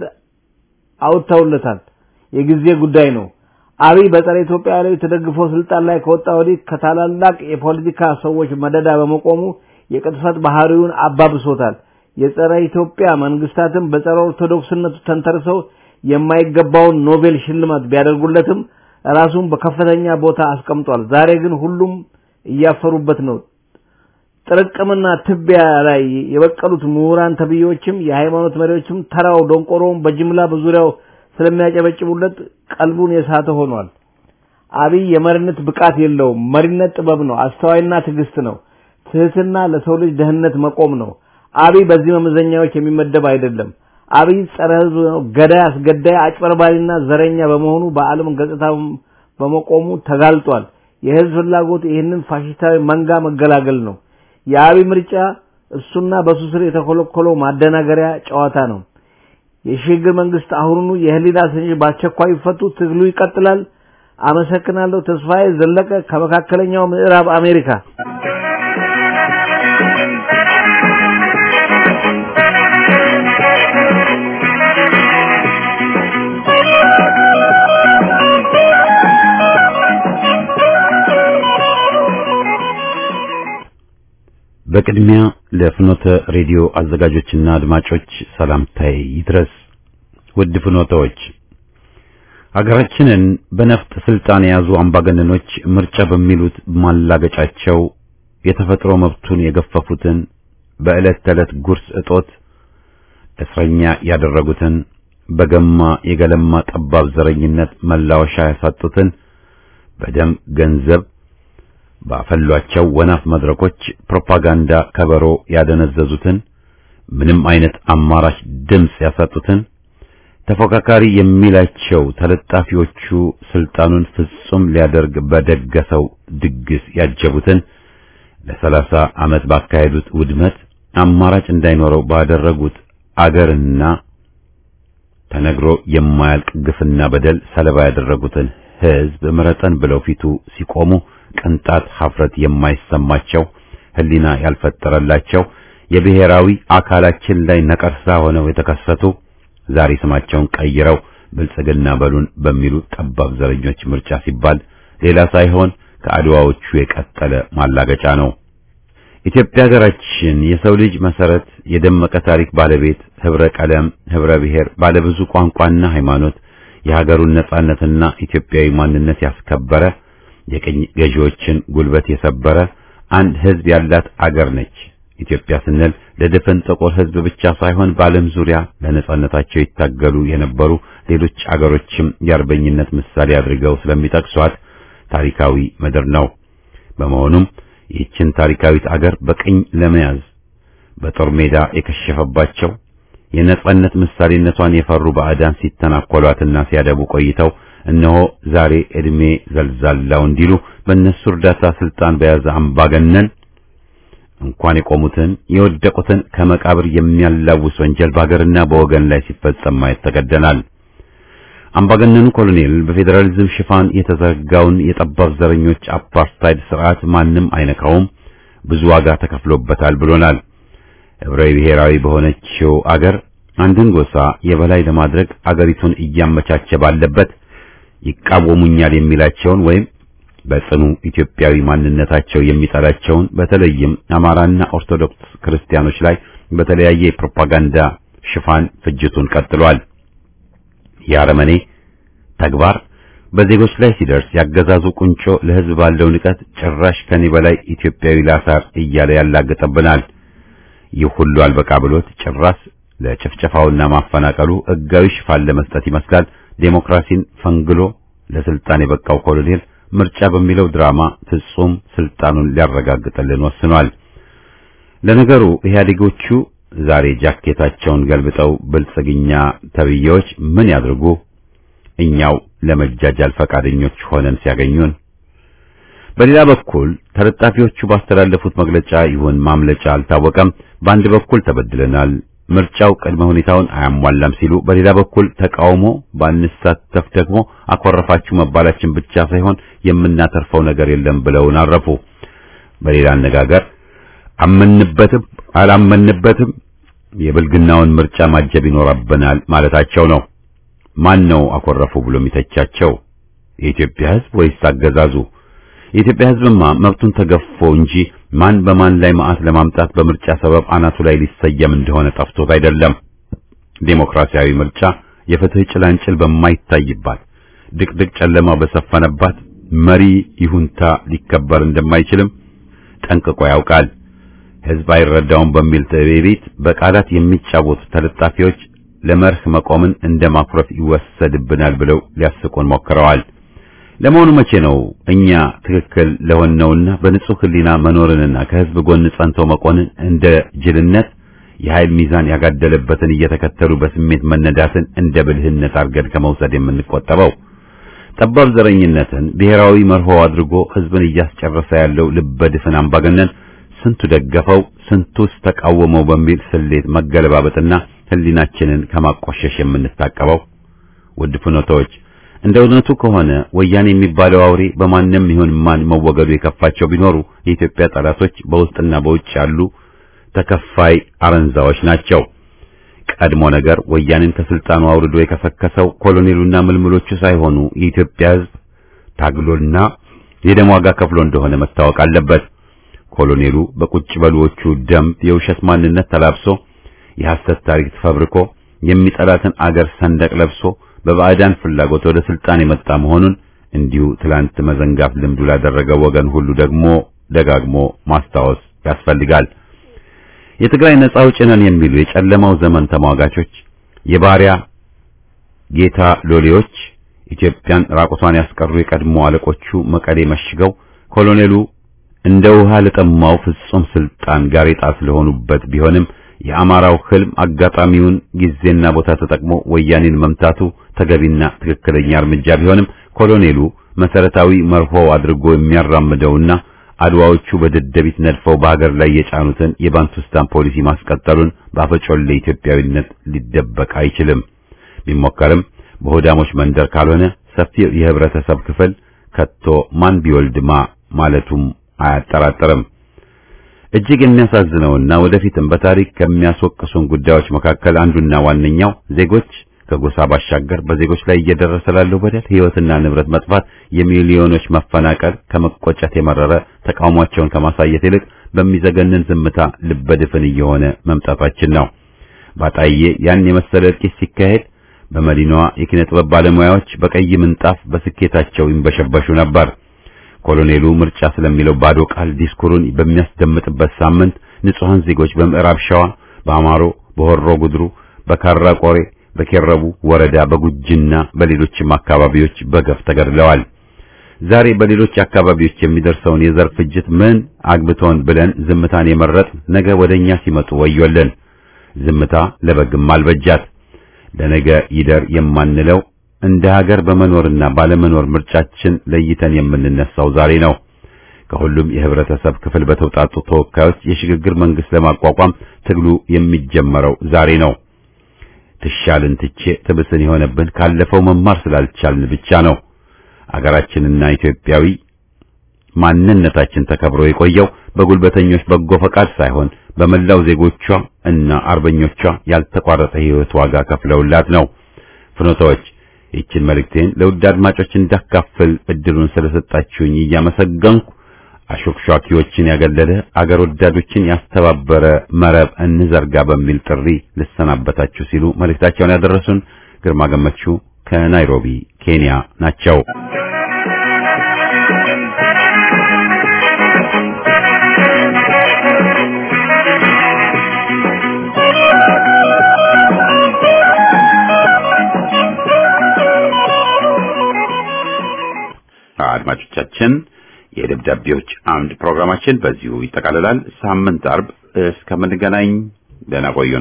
አውጥተውለታል። የጊዜ ጉዳይ ነው። አብይ በጸረ ኢትዮጵያ ላይ ተደግፎ ስልጣን ላይ ከወጣ ወዲህ ከታላላቅ የፖለቲካ ሰዎች መደዳ በመቆሙ የቅጥፈት ባህሪውን አባብሶታል። የጸረ ኢትዮጵያ መንግስታትም በጸረ ኦርቶዶክስነቱ ተንተርሰው የማይገባውን ኖቤል ሽልማት ቢያደርጉለትም ራሱን በከፍተኛ ቦታ አስቀምጧል። ዛሬ ግን ሁሉም እያፈሩበት ነው። ጥርቅምና ትቢያ ላይ የበቀሉት ምሁራን ተብዬዎችም የሃይማኖት መሪዎችም ተራው ደንቆሮውን በጅምላ በዙሪያው ስለሚያጨበጭቡለት ቀልቡን የሳተ ሆኗል። አብይ የመሪነት ብቃት የለውም። መሪነት ጥበብ ነው። አስተዋይና ትዕግስት ነው። ትህትና ለሰው ልጅ ደህንነት መቆም ነው። አብይ በዚህ መመዘኛዎች የሚመደብ አይደለም። አብይ ጸረ ህዝብ ነው። ገዳይ፣ አስገዳይ፣ አጭበርባሪና ዘረኛ በመሆኑ በዓለም ገጽታ በመቆሙ ተጋልጧል። የህዝብ ፍላጎት ይህንን ፋሽስታዊ መንጋ መገላገል ነው። የአብይ ምርጫ እሱና በሱ ስር የተኮለኮለው ማደናገሪያ ጨዋታ ነው። የሽግግር መንግስት አሁኑኑ የህሊና እስረኞች በአስቸኳይ ይፈቱ። ትግሉ ይቀጥላል። አመሰግናለሁ። ተስፋዬ ዘለቀ ከመካከለኛው ምዕራብ አሜሪካ። በቅድሚያ ለፍኖተ ሬዲዮ አዘጋጆችና አድማጮች ሰላምታዬ ይድረስ። ውድ ፍኖተዎች፣ ሀገራችንን በነፍጥ ስልጣን የያዙ አምባገነኖች ምርጫ በሚሉት ማላገጫቸው የተፈጥሮ መብቱን የገፈፉትን በዕለት ተዕለት ጉርስ እጦት እስረኛ ያደረጉትን በገማ የገለማ ጠባብ ዘረኝነት መላወሻ ያሳጡትን በደም ገንዘብ ባፈሏቸው ወናፍ መድረኮች ፕሮፓጋንዳ ከበሮ ያደነዘዙትን ምንም አይነት አማራጭ ድምፅ ያሳጡትን ተፎካካሪ የሚላቸው ተለጣፊዎቹ ስልጣኑን ፍጹም ሊያደርግ በደገሰው ድግስ ያጀቡትን ለሰላሳ ዓመት ባካሄዱት ውድመት አማራጭ እንዳይኖረው ባደረጉት አገርና ተነግሮ የማያልቅ ግፍና በደል ሰለባ ያደረጉትን ሕዝብ ምረጠን ብለው ፊቱ ሲቆሙ ቅንጣት ሀፍረት የማይሰማቸው ሕሊና ያልፈጠረላቸው የብሔራዊ አካላችን ላይ ነቀርሳ ሆነው የተከሰቱ ዛሬ ስማቸውን ቀይረው ብልጽግና በሉን በሚሉ ጠባብ ዘረኞች ምርጫ ሲባል ሌላ ሳይሆን ከአድዋዎቹ የቀጠለ ማላገጫ ነው። ኢትዮጵያ ሀገራችን የሰው ልጅ መሰረት፣ የደመቀ ታሪክ ባለቤት፣ ህብረ ቀለም፣ ህብረ ብሔር፣ ባለብዙ ቋንቋና ሃይማኖት፣ የሀገሩን ነጻነትና ኢትዮጵያዊ ማንነት ያስከበረ የቅኝ ገዢዎችን ጉልበት የሰበረ አንድ ህዝብ ያላት አገር ነች። ኢትዮጵያ ስንል ለድፍን ጥቁር ህዝብ ብቻ ሳይሆን በዓለም ዙሪያ ለነጻነታቸው ይታገሉ የነበሩ ሌሎች አገሮችም የአርበኝነት ምሳሌ አድርገው ስለሚጠቅሷት ታሪካዊ ምድር ነው። በመሆኑም ይህችን ታሪካዊት አገር በቅኝ ለመያዝ በጦር ሜዳ የከሸፈባቸው የነጻነት ምሳሌነቷን የፈሩ ባዕዳን ሲተናኮሏትና ሲያደቡ ቆይተው እነሆ ዛሬ እድሜ ዘልዛላው እንዲሉ በእነሱ እርዳታ ስልጣን በያዘ አምባገነን እንኳን የቆሙትን የወደቁትን ከመቃብር የሚያላውስ ወንጀል በሀገርና በወገን ላይ ሲፈጸም ማየት ተገደናል። አምባገነኑ ኮሎኔል በፌዴራሊዝም ሽፋን የተዘረጋውን የጠባብ ዘረኞች አፓርታይድ ስርዓት ማንም አይነካውም፣ ብዙ ዋጋ ተከፍሎበታል ብሎናል። ህብረ ብሔራዊ በሆነችው አገር አንድን ጎሳ የበላይ ለማድረግ አገሪቱን እያመቻቸ ባለበት ይቃወሙኛል የሚላቸውን ወይም በጽኑ ኢትዮጵያዊ ማንነታቸው የሚጠላቸውን በተለይም አማራና ኦርቶዶክስ ክርስቲያኖች ላይ በተለያየ የፕሮፓጋንዳ ሽፋን ፍጅቱን ቀጥሏል። የአረመኔ ተግባር በዜጎች ላይ ሲደርስ ያገዛዙ ቁንጮ ለሕዝብ ባለው ንቀት ጭራሽ ከኔ በላይ ኢትዮጵያዊ ላሳር እያለ ያላገጠብናል። ይህ ሁሉ አልበቃ ብሎት ጭራስ ለጭፍጨፋውና ማፈናቀሉ ሕጋዊ ሽፋን ለመስጠት ይመስላል ዴሞክራሲን ፈንግሎ ለስልጣን የበቃው ኮሎኔል ምርጫ በሚለው ድራማ ፍጹም ስልጣኑን ሊያረጋግጥልን ወስኗል። ለነገሩ ኢህአዴጎቹ ዛሬ ጃኬታቸውን ገልብጠው ብልጽግኛ ተብዬዎች ምን ያድርጉ? እኛው ለመጃጃል ፈቃደኞች ሆነን ሲያገኙን፣ በሌላ በኩል ተለጣፊዎቹ ባስተላለፉት መግለጫ ይሁን ማምለጫ አልታወቀም። በአንድ በኩል ተበድለናል፣ ምርጫው ቅድመ ሁኔታውን አያሟላም ሲሉ፣ በሌላ በኩል ተቃውሞ ባንሳተፍ ደግሞ አኮረፋችሁ መባላችን ብቻ ሳይሆን የምናተርፈው ነገር የለም ብለውን አረፉ። በሌላ አነጋገር አመንበትም አላመንበትም የብልግናውን ምርጫ ማጀብ ይኖርብናል ማለታቸው ነው። ማን ነው አኮረፉ ብሎ የሚተቻቸው? የኢትዮጵያ ሕዝብ ወይስ አገዛዙ? የኢትዮጵያ ሕዝብማ መብቱን ተገፎ እንጂ ማን በማን ላይ መዓት ለማምጣት በምርጫ ሰበብ አናቱ ላይ ሊሰየም እንደሆነ ጠፍቶት አይደለም። ዴሞክራሲያዊ ምርጫ የፍትህ ጭላንጭል በማይታይባት ድቅድቅ ጨለማ በሰፈነባት መሪ ይሁንታ ሊከበር እንደማይችልም ጠንቅቆ ያውቃል። ሕዝብ አይረዳውም በሚል ትዕቢት በቃላት የሚጫወቱ ተለጣፊዎች ለመርህ መቆምን እንደ ማኩረፍ ይወሰድብናል ብለው ሊያስቁን ሞክረዋል። ለመሆኑ መቼ ነው እኛ ትክክል ለሆነውና በንጹህ ሕሊና መኖርንና ከሕዝብ ጎን ጸንቶ መቆንን እንደ ጅልነት የኃይል ሚዛን ያጋደለበትን እየተከተሉ በስሜት መነዳትን እንደ ብልህነት አድርገን ከመውሰድ የምንቆጠበው? ጠባብ ዘረኝነትን ብሔራዊ መርሆ አድርጎ ሕዝብን እያስጨረሰ ያለው ልበድፍን አምባገነን ስንቱ ደገፈው፣ ስንቱስ ተቃወመው በሚል ስሌት መገለባበጥና ሕሊናችንን ከማቆሸሽ የምንታቀበው? ውድ ፍኖቶች እንደ እውነቱ ከሆነ ወያኔ የሚባለው አውሬ በማንም ይሁን ማን መወገዱ የከፋቸው ቢኖሩ የኢትዮጵያ ጠላቶች በውስጥና በውጭ ያሉ ተከፋይ አረንዛዎች ናቸው። ቀድሞ ነገር ወያኔን ከስልጣኑ አውርዶ የከሰከሰው ኮሎኔሉና ምልምሎቹ ሳይሆኑ የኢትዮጵያ ሕዝብ ታግሎና የደም ዋጋ ከፍሎ እንደሆነ መታወቅ አለበት። ኮሎኔሉ በቁጭ በልዎቹ ደንብ የውሸት ማንነት ተላብሶ የሐሰት ታሪክ ተፈብርኮ የሚጠላትን አገር ሰንደቅ ለብሶ በባዕዳን ፍላጎት ወደ ስልጣን የመጣ መሆኑን እንዲሁ ትላንት መዘንጋት ልምዱ ላደረገው ወገን ሁሉ ደግሞ ደጋግሞ ማስታወስ ያስፈልጋል። የትግራይ ነጻ አውጪ ነን የሚሉ የጨለማው ዘመን ተሟጋቾች፣ የባሪያ ጌታ ሎሌዎች፣ ኢትዮጵያን ራቁቷን ያስቀሩ የቀድሞ አለቆቹ መቀሌ መሽገው ኮሎኔሉ እንደ ውሃ ለጠማው ፍጹም ስልጣን ጋሬጣ ስለሆኑበት ቢሆንም የአማራው ህልም አጋጣሚውን ጊዜና ቦታ ተጠቅሞ ወያኔን መምታቱ ተገቢና ትክክለኛ እርምጃ ቢሆንም ኮሎኔሉ መሰረታዊ መርሆ አድርጎ የሚያራምደውና አድዋዎቹ በደደቢት ነድፈው በሀገር ላይ የጫኑትን የባንቱስታን ፖሊሲ ማስቀጠሉን በአፈጮሌ ኢትዮጵያዊነት ሊደበቅ አይችልም። ቢሞከርም በሆዳሞች መንደር ካልሆነ ሰፊው የህብረተሰብ ክፍል ከቶ ማን ቢወልድማ ማለቱም አያጠራጥርም። እጅግ የሚያሳዝነውና ወደፊትም በታሪክ ከሚያስወቅሱን ጉዳዮች መካከል አንዱና ዋነኛው ዜጎች ከጎሳ ባሻገር በዜጎች ላይ እየደረሰ ላለው በደል፣ ሕይወትና ንብረት መጥፋት፣ የሚሊዮኖች መፈናቀል ከመቆጨት የመረረ ተቃውሟቸውን ከማሳየት ይልቅ በሚዘገንን ዝምታ ልበድፍን እየሆነ መምጣታችን ነው። ባጣዬ ያን የመሰለ እልቂት ሲካሄድ በመዲናዋ የኪነ ጥበብ ባለሙያዎች በቀይ ምንጣፍ በስኬታቸው ይንበሸበሹ ነበር። ኮሎኔሉ ምርጫ ስለሚለው ባዶ ቃል ዲስኩሩን በሚያስደምጥበት ሳምንት ንጹሐን ዜጎች በምዕራብ ሸዋ፣ በአማሮ፣ በሆሮ ጉድሩ፣ በካራ ቆሬ፣ በኬረቡ ወረዳ፣ በጉጅና በሌሎችም አካባቢዎች በገፍ ተገድለዋል። ዛሬ በሌሎች አካባቢዎች የሚደርሰውን የዘር ፍጅት ምን አግብቶን ብለን ዝምታን የመረጥ ነገ ወደኛ ሲመጡ ወዮለን። ዝምታ ለበግም አልበጃት። ለነገ ይደር የማንለው እንደ ሀገር በመኖርና ባለመኖር ምርጫችን ለይተን የምንነሳው ዛሬ ነው። ከሁሉም የህብረተሰብ ክፍል በተውጣጡ ተወካዮች የሽግግር መንግስት ለማቋቋም ትግሉ የሚጀመረው ዛሬ ነው። ትሻልን ትቼ ትብስን የሆነብን ካለፈው መማር ስላልቻልን ብቻ ነው። አገራችንና ኢትዮጵያዊ ማንነታችን ተከብሮ የቆየው በጉልበተኞች በጎ ፈቃድ ሳይሆን በመላው ዜጎቿ እና አርበኞቿ ያልተቋረጠ ህይወት ዋጋ ከፍለውላት ነው። ፍኖታዎች ይችን መልእክቴን ለውድ አድማጮች እንዳካፍል እድሉን ስለሰጣችሁኝ እያመሰገንኩ አሾክሿኪዎችን ያገለለ አገር ወዳዶችን ያስተባበረ መረብ እንዘርጋ በሚል ጥሪ ልሰናበታችሁ ሲሉ መልእክታቸውን ያደረሱን ግርማ ገመቹ ከናይሮቢ ኬንያ ናቸው። አድማጮቻችን የደብዳቤዎች አምድ ፕሮግራማችን በዚሁ ይጠቃልላል። ሳምንት አርብ እስከምንገናኝ ደህና ቆዩን።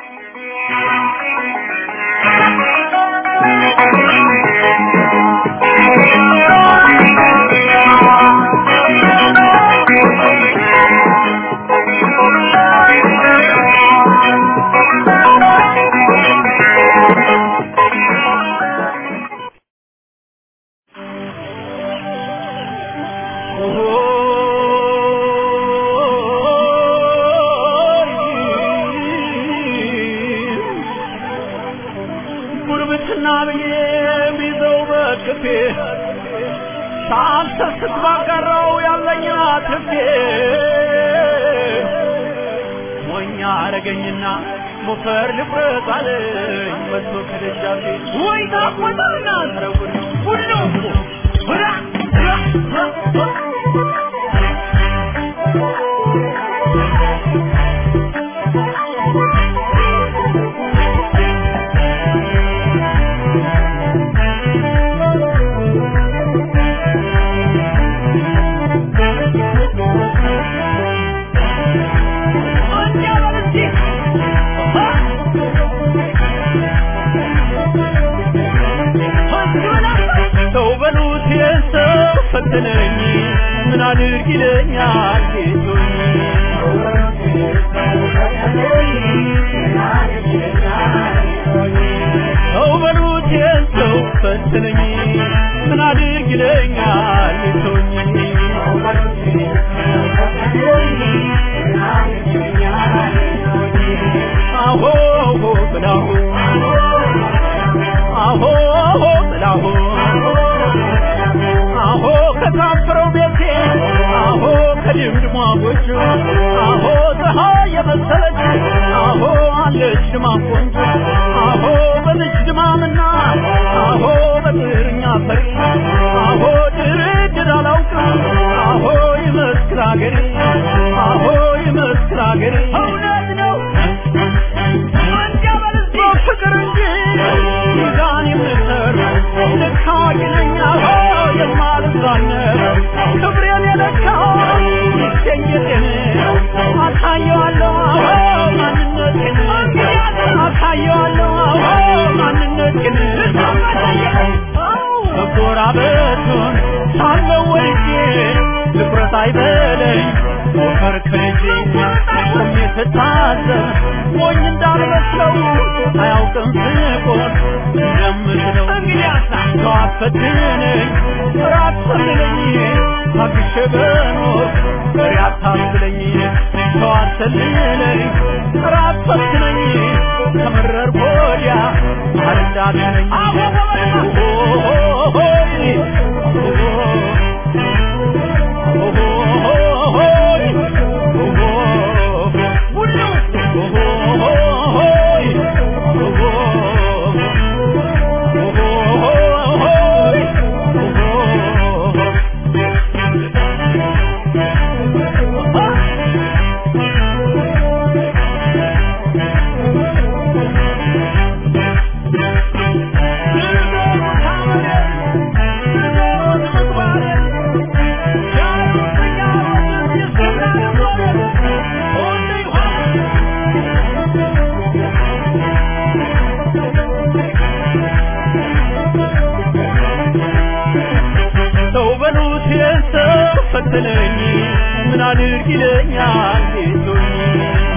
ጉርብትና ብዬ ቢዘው በቅፌ ሳልሰስት ባጋራው ያለኝ አትርፌ ሞኛ አረገኝና ሞፈር ልቁረጥ አለኝ መጥቶ ከደጃፌ ወይ ታቆጣና ረጉድ ሁሉ ሁራ ሰው በሉት የሰው ፈተነኝ ምን አድርግ ይለኛል ጌቶኝ ሰው በሉት የሰው ፈተነኝ ምን አድርግ ይለኛል ጌቶኝ አሆ ብላሁ አሆ ብላሁ አሆ ከታፈረው ቤቴ አሆ ከድምድሟ ጎጆ አሆ ፀሐይ የመሰለች አሆ አለች ድማ ቆንጆ አሆ በልጅ ድማምና አሆ በጥርኛ ፈሪ አሆ ድርድር አላውቅም አሆ ይመስክር አገሬ አሆ ይመስክር አገሬ እውነት ነው ፍቅር እንጂ ሚዛን የምሰር ልክ አዋቂ ነኝ አዎ የማልዛነብ ክብሬን የለካው ይገኘቴን አሳየዋለሁ አዎ ማንነቴን አሳየዋለሁ አዎ ማንነቴን መጎራበቱን ሳለው ወልጄ ትኩረት አይበለኝ ሞፈር ከልጄ ቆሜ ስታዘብ ሞኝ እንዳልመስለው አያውቅም ስቆን እንደምችለው ሰው አፈትነኝ ራት ሰልለኝ ታግሼ በኖር ፍሬ አታስለኝ ሰው አሰልለኝ ራት ፈትነኝ ከመረር ወዲያ አልንዳትነኝ ሰው በሉት የሰው ፈተነኝ ምን አድርግ ይለኛል ጌቶኝ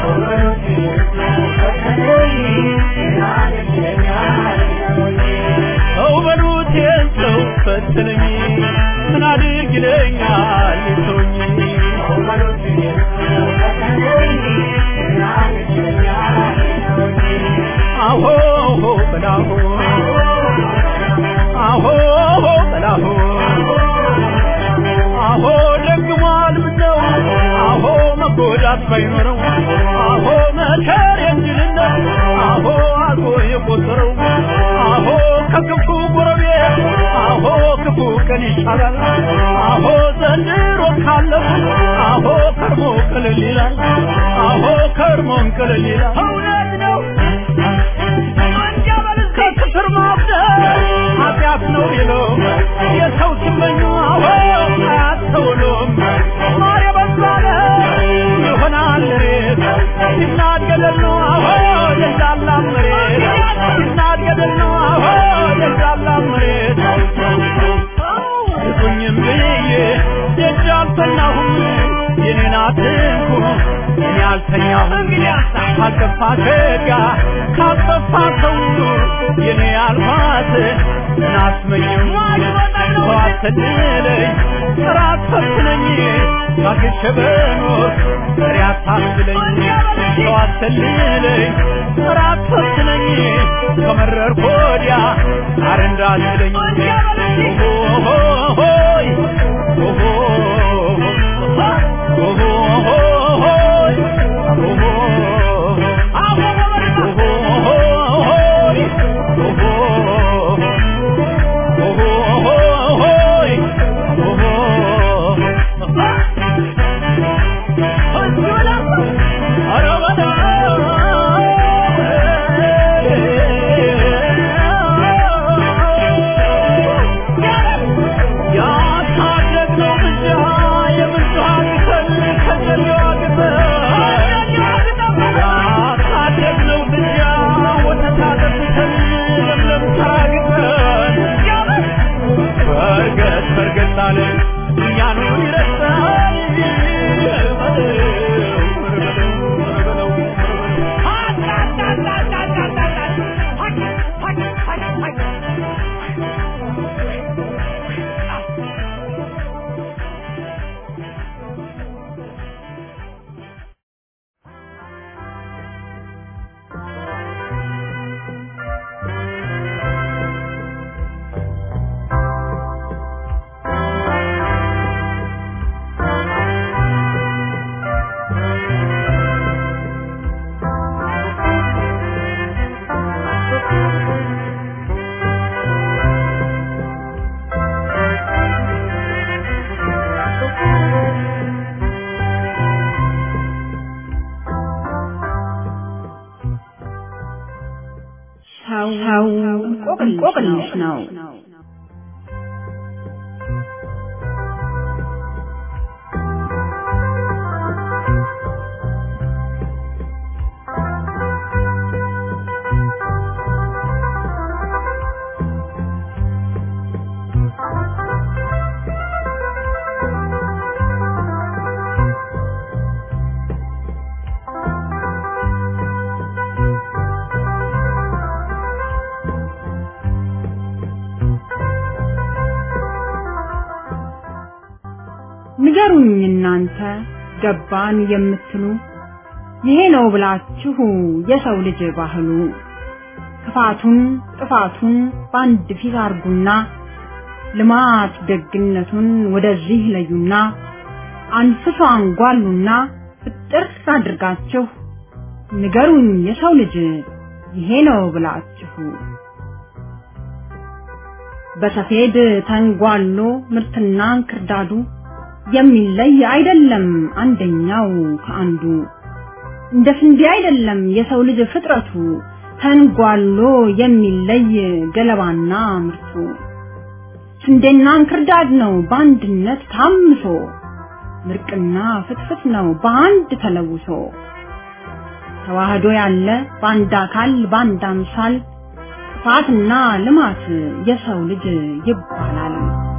ሰው በሉት የሰው ፈተነኝ ምን አድርግ ይለኛል ጌቶኝ አሆ በላሁ አሆ በላሁ አሆ ደግሟል ምነው አሆ መጎዳት ጠላት ባይኖረው አሆ መከር የእንጅልነት አሆ አልፎ የቆጠረው አሆ ከክፉ ጎረቤት አሆ ክፉ ቀን ይሻላል አሆ ዘንድሮ ካለው አሆ ከርሞ ቅልል ይላል አሆ ከርሞን ቅልል ይላል እውነት ነው ከክፍር ማብደል ኃጢአት ነው ይለው የሰው ሲመኙ አዎ አያስተውሉም ማር የበዛለ ይሆናል ሬት ሲናድ ገደል ነው አዎ ደጃላ መሬት ሲናድ ገደል ነው አዎ ደጃላ መሬት ይሁኝም ብዬ ደጅ አልተኛሁም የኔን አትንኩ እኔ አልተኛሁም እንግዲህ ካልጠፋ ሸጋ ካልጠፋ ሰው የኔ አልማት ናስመኝም ሰው አትድለኝ ራት ፈትነኝ ታግሼ በኖር ፍሬ አታስብለኝ ሰው አትልለኝ ራት ፈትነኝ ከመረርኩ ወዲያ አር እንዳትለኝ ሆይ ሰው እንቆቅልሽ ነው። ንገሩኝ እናንተ ገባን የምትሉ ይሄ ነው ብላችሁ የሰው ልጅ ባህሉ ክፋቱን ጥፋቱን በአንድ ፊት አርጉና ልማት ደግነቱን ወደዚህ ለዩና አንፍሶ አንጓሉና ፍጥር አድርጋችሁ ንገሩኝ የሰው ልጅ ይሄ ነው ብላችሁ በሰፌድ ተንጓሎ ምርትና እንክርዳዱ የሚለይ አይደለም አንደኛው ከአንዱ እንደ ስንዴ አይደለም የሰው ልጅ ፍጥረቱ ተንጓሎ የሚለይ ገለባና ምርቱ ስንዴና እንክርዳድ ነው በአንድነት ታምሶ ምርቅና ፍትፍት ነው በአንድ ተለውሶ ተዋህዶ ያለ በአንድ አካል በአንድ አምሳል ጥፋትና ልማት የሰው ልጅ ይባላል።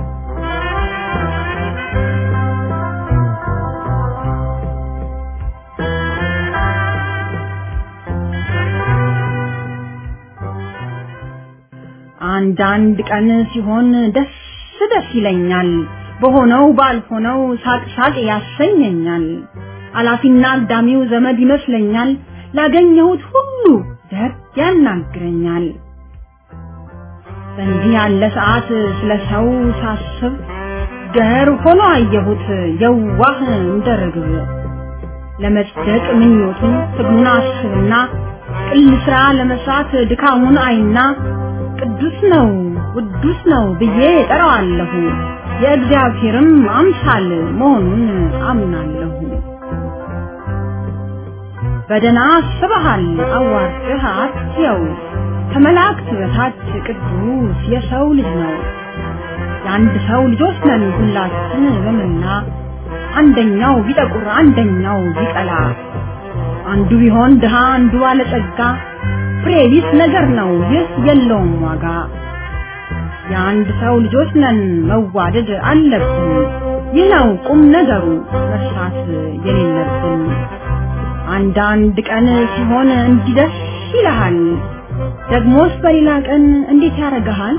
አንዳንድ ቀን ሲሆን ደስ ደስ ይለኛል፣ በሆነው ባልሆነው ሳቅ ሳቅ ያሰኘኛል። አላፊና አግዳሚው ዘመድ ይመስለኛል፣ ላገኘሁት ሁሉ ደግ ያናግረኛል። በእንዲህ ያለ ሰዓት ስለ ሰው ሳስብ ገር ሆኖ አየሁት የዋህ እንደ ርግብ። ለመጽደቅ ምኞቱን ትግሉን አስብና ቅል ስራ ለመስራት ድካሙን አይና ቅዱስ ነው ቅዱስ ነው ብዬ ጠራዋለሁ። የእግዚአብሔርም አምሳል መሆኑን አምናለሁ። በደና አስበሃል አዋርድህ አትየው ከመላእክት በታች ቅዱስ የሰው ልጅ ነው። የአንድ ሰው ልጆች ነን ሁላችን በመላ አንደኛው ቢጠቁር አንደኛው ቢቀላ አንዱ ቢሆን ድሃ አንዱ ባለጸጋ ፍሬ ቢስ ነገር ነው ይህ የለውም ዋጋ። የአንድ ሰው ልጆች ነን መዋደድ አለብን። ይህ ነው ቁም ነገሩ መርሳት የሌለብን። አንዳንድ ቀን ሲሆን እንዲደስ ይልሃል፣ ደግሞስ በሌላ ቀን እንዴት ያደርግሃል?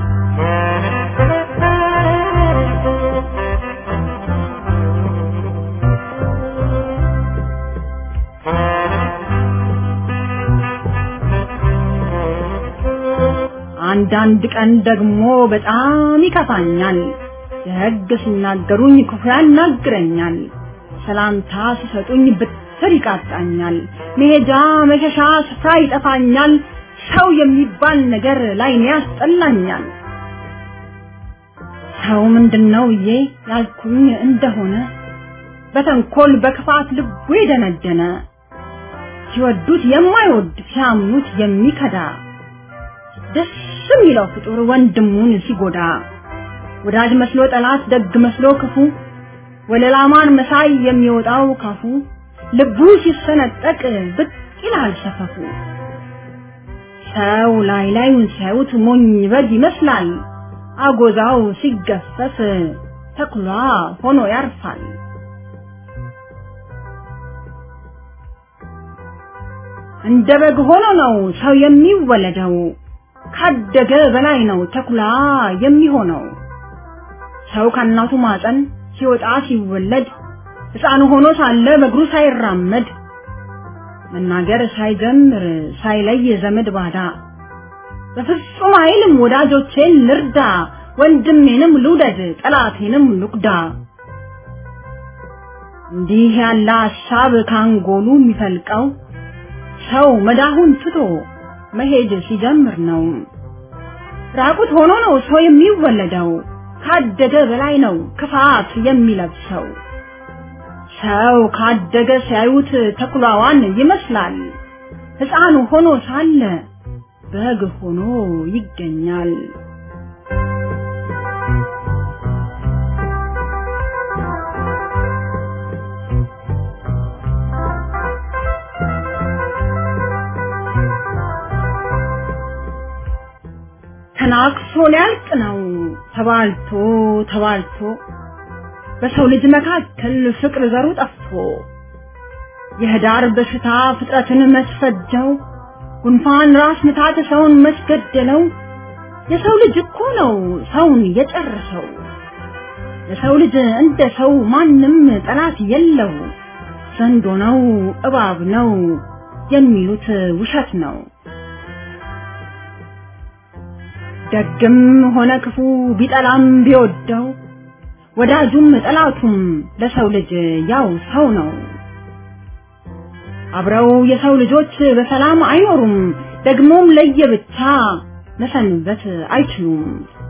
አንዳንድ ቀን ደግሞ በጣም ይከፋኛል። ደግ ሲናገሩኝ ክፉ ያናግረኛል። ሰላምታ ሲሰጡኝ ብትር ይቃጣኛል። መሄጃ መሸሻ ስፍራ ይጠፋኛል። ሰው የሚባል ነገር ላይኔ ያስጠላኛል። ሰው ምንድነው ብዬ ያልኩኝ እንደሆነ በተንኮል በክፋት ልቡ የደነደነ ሲወዱት የማይወድ ሲያምኑት የሚከዳ ደስ የሚለው ፍጡር ወንድሙን ሲጎዳ ወዳጅ መስሎ ጠላት፣ ደግ መስሎ ክፉ ወለላማን መሳይ የሚወጣው ካፉ ልቡ ሲሰነጠቅ ብቅ ይላል ሰፈፉ። ሰው ላይ ላዩን ሲያዩት ሞኝ በግ ይመስላል። አጎዛው ሲገፈፍ ተኩላ ሆኖ ያርፋል። እንደ በግ ሆኖ ነው ሰው የሚወለደው። ካደገ በላይ ነው ተኩላ የሚሆነው። ሰው ከእናቱ ማፀን ሲወጣ ሲወለድ ሕፃን ሆኖ ሳለ በእግሩ ሳይራመድ መናገር ሳይጀምር ሳይለይ ዘመድ ባዳ በፍጹም አይልም ወዳጆቼን ልርዳ፣ ወንድሜንም ልውደድ፣ ጠላቴንም ልጉዳ። እንዲህ ያለ ሀሳብ ካንጎሉ የሚፈልቀው ሰው መዳሁን ትቶ መሄድ ሲጀምር ነው። ራቁት ሆኖ ነው ሰው የሚወለደው። ካደገ በላይ ነው ክፋት የሚለብሰው። ሰው ካደገ ሲያዩት ተኩላዋን ይመስላል። ሕፃን ሆኖ ሳለ በግ ሆኖ ይገኛል። ተናክሶ ሊያልቅ ነው ተባልቶ ተባልቶ በሰው ልጅ መካከል ፍቅር ዘሩ ጠፍቶ የህዳር በሽታ ፍጥረትን መስፈጀው ጉንፋን ራስ ምታት ሰውን መስገደለው የሰው ልጅ እኮ ነው ሰውን የጨረሰው የሰው ልጅ እንደ ሰው ማንም ጠላት የለው ዘንዶ ነው እባብ ነው የሚሉት ውሸት ነው ደግም ሆነ ክፉ ቢጠላም ቢወደው ወዳጁም ጠላቱም ለሰው ልጅ ያው ሰው ነው። አብረው የሰው ልጆች በሰላም አይኖሩም፣ ደግሞም ለየብቻ መሰንበት አይችሉም።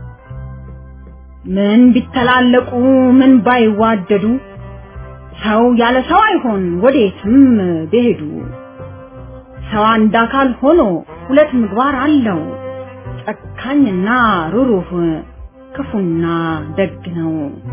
ምን ቢተላለቁ ምን ባይዋደዱ ሰው ያለ ሰው አይሆን ወዴትም ቢሄዱ። ሰው አንድ አካል ሆኖ ሁለት ምግባር አለው። ጨካኝና ሩሩህ ክፉና ደግ ነው።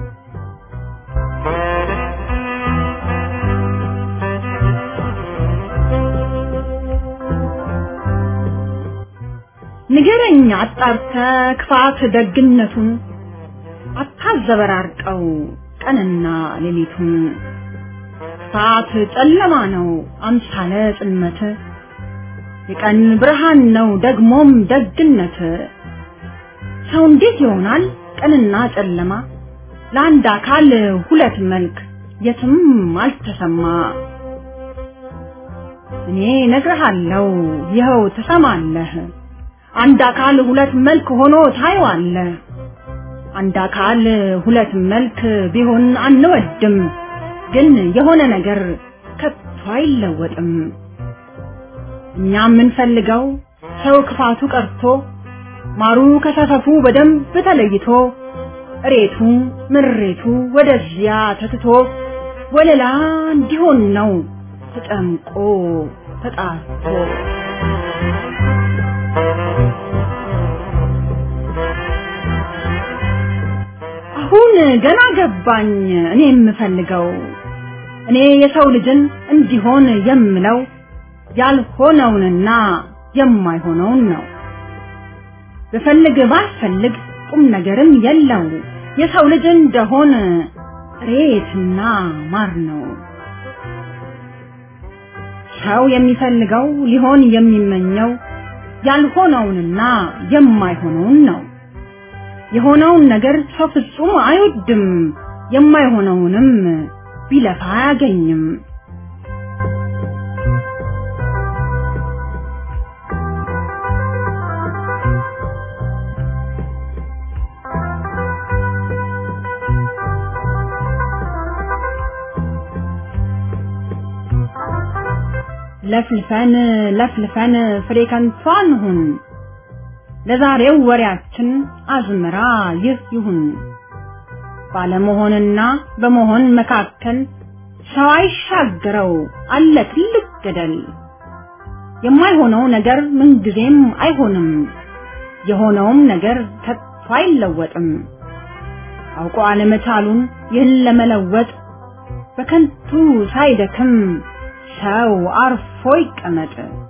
ንገረኝ አጣርተ ክፋት ደግነቱን አታዘበራርቀው ቀንና ሌሊቱን። ክፋት ጨለማ ነው አምሳለ ጽልመት የቀን ብርሃን ነው ደግሞም ደግነት። ሰው እንዴት ይሆናል ቀንና ጨለማ? ለአንድ አካል ሁለት መልክ የትም አልተሰማ። እኔ ነግርሃለሁ ይኸው ትሰማለህ። አንድ አካል ሁለት መልክ ሆኖ ታየዋለህ። አንድ አካል ሁለት መልክ ቢሆን አንወድም፣ ግን የሆነ ነገር ከቶ አይለወጥም። እኛ የምንፈልገው ሰው ክፋቱ ቀርቶ ማሩ ከሰፈፉ በደንብ ተለይቶ እሬቱ ምሬቱ ወደዚያ ተትቶ ወለላ እንዲሆን ነው ተጨምቆ ተጣርቶ አሁን ገና ገባኝ እኔ የምፈልገው እኔ የሰው ልጅን እንዲሆን የምለው ያልሆነውንና የማይሆነውን ነው። ብፈልግ ባልፈልግ ቁም ነገርም የለው የሰው ልጅ እንደሆን ሬትና ማር ነው። ሰው የሚፈልገው ሊሆን የሚመኘው ያልሆነውንና የማይሆነውን ነው። የሆነውን ነገር ሰው ፍጹም አይወድም፣ የማይሆነውንም ቢለፋ አያገኝም። ለፍልፈን ለፍልፈን ፍሬ ከንቱ አንሁን። ለዛሬው ወሬያችን አዝመራ ይህ ይሁን። ባለመሆንና በመሆን መካከል ሰው አይሻገረው አለ ትልቅ ገደል። የማይሆነው ነገር ምንጊዜም አይሆንም፣ የሆነውም ነገር ከቶ አይለወጥም። አውቆ አለመቻሉን ይህን ለመለወጥ በከንቱ ሳይደክም ሰው አርፎ ይቀመጥ።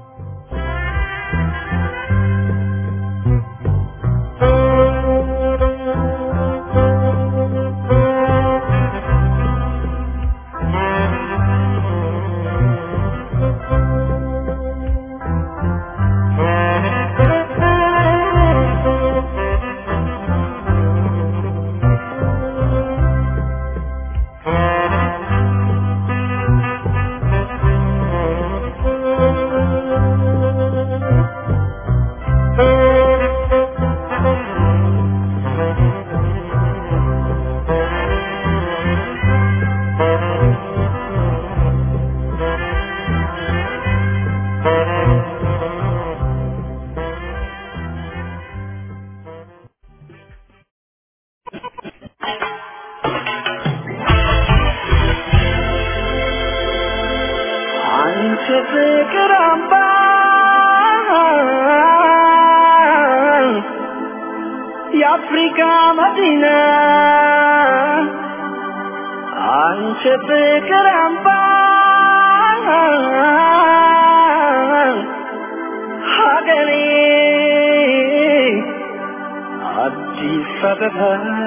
አንቺ ፍቅር አምባ የአፍሪካ መዲና አንቺ ፍቅር አምባ ሀገሬ አዲስ አበባ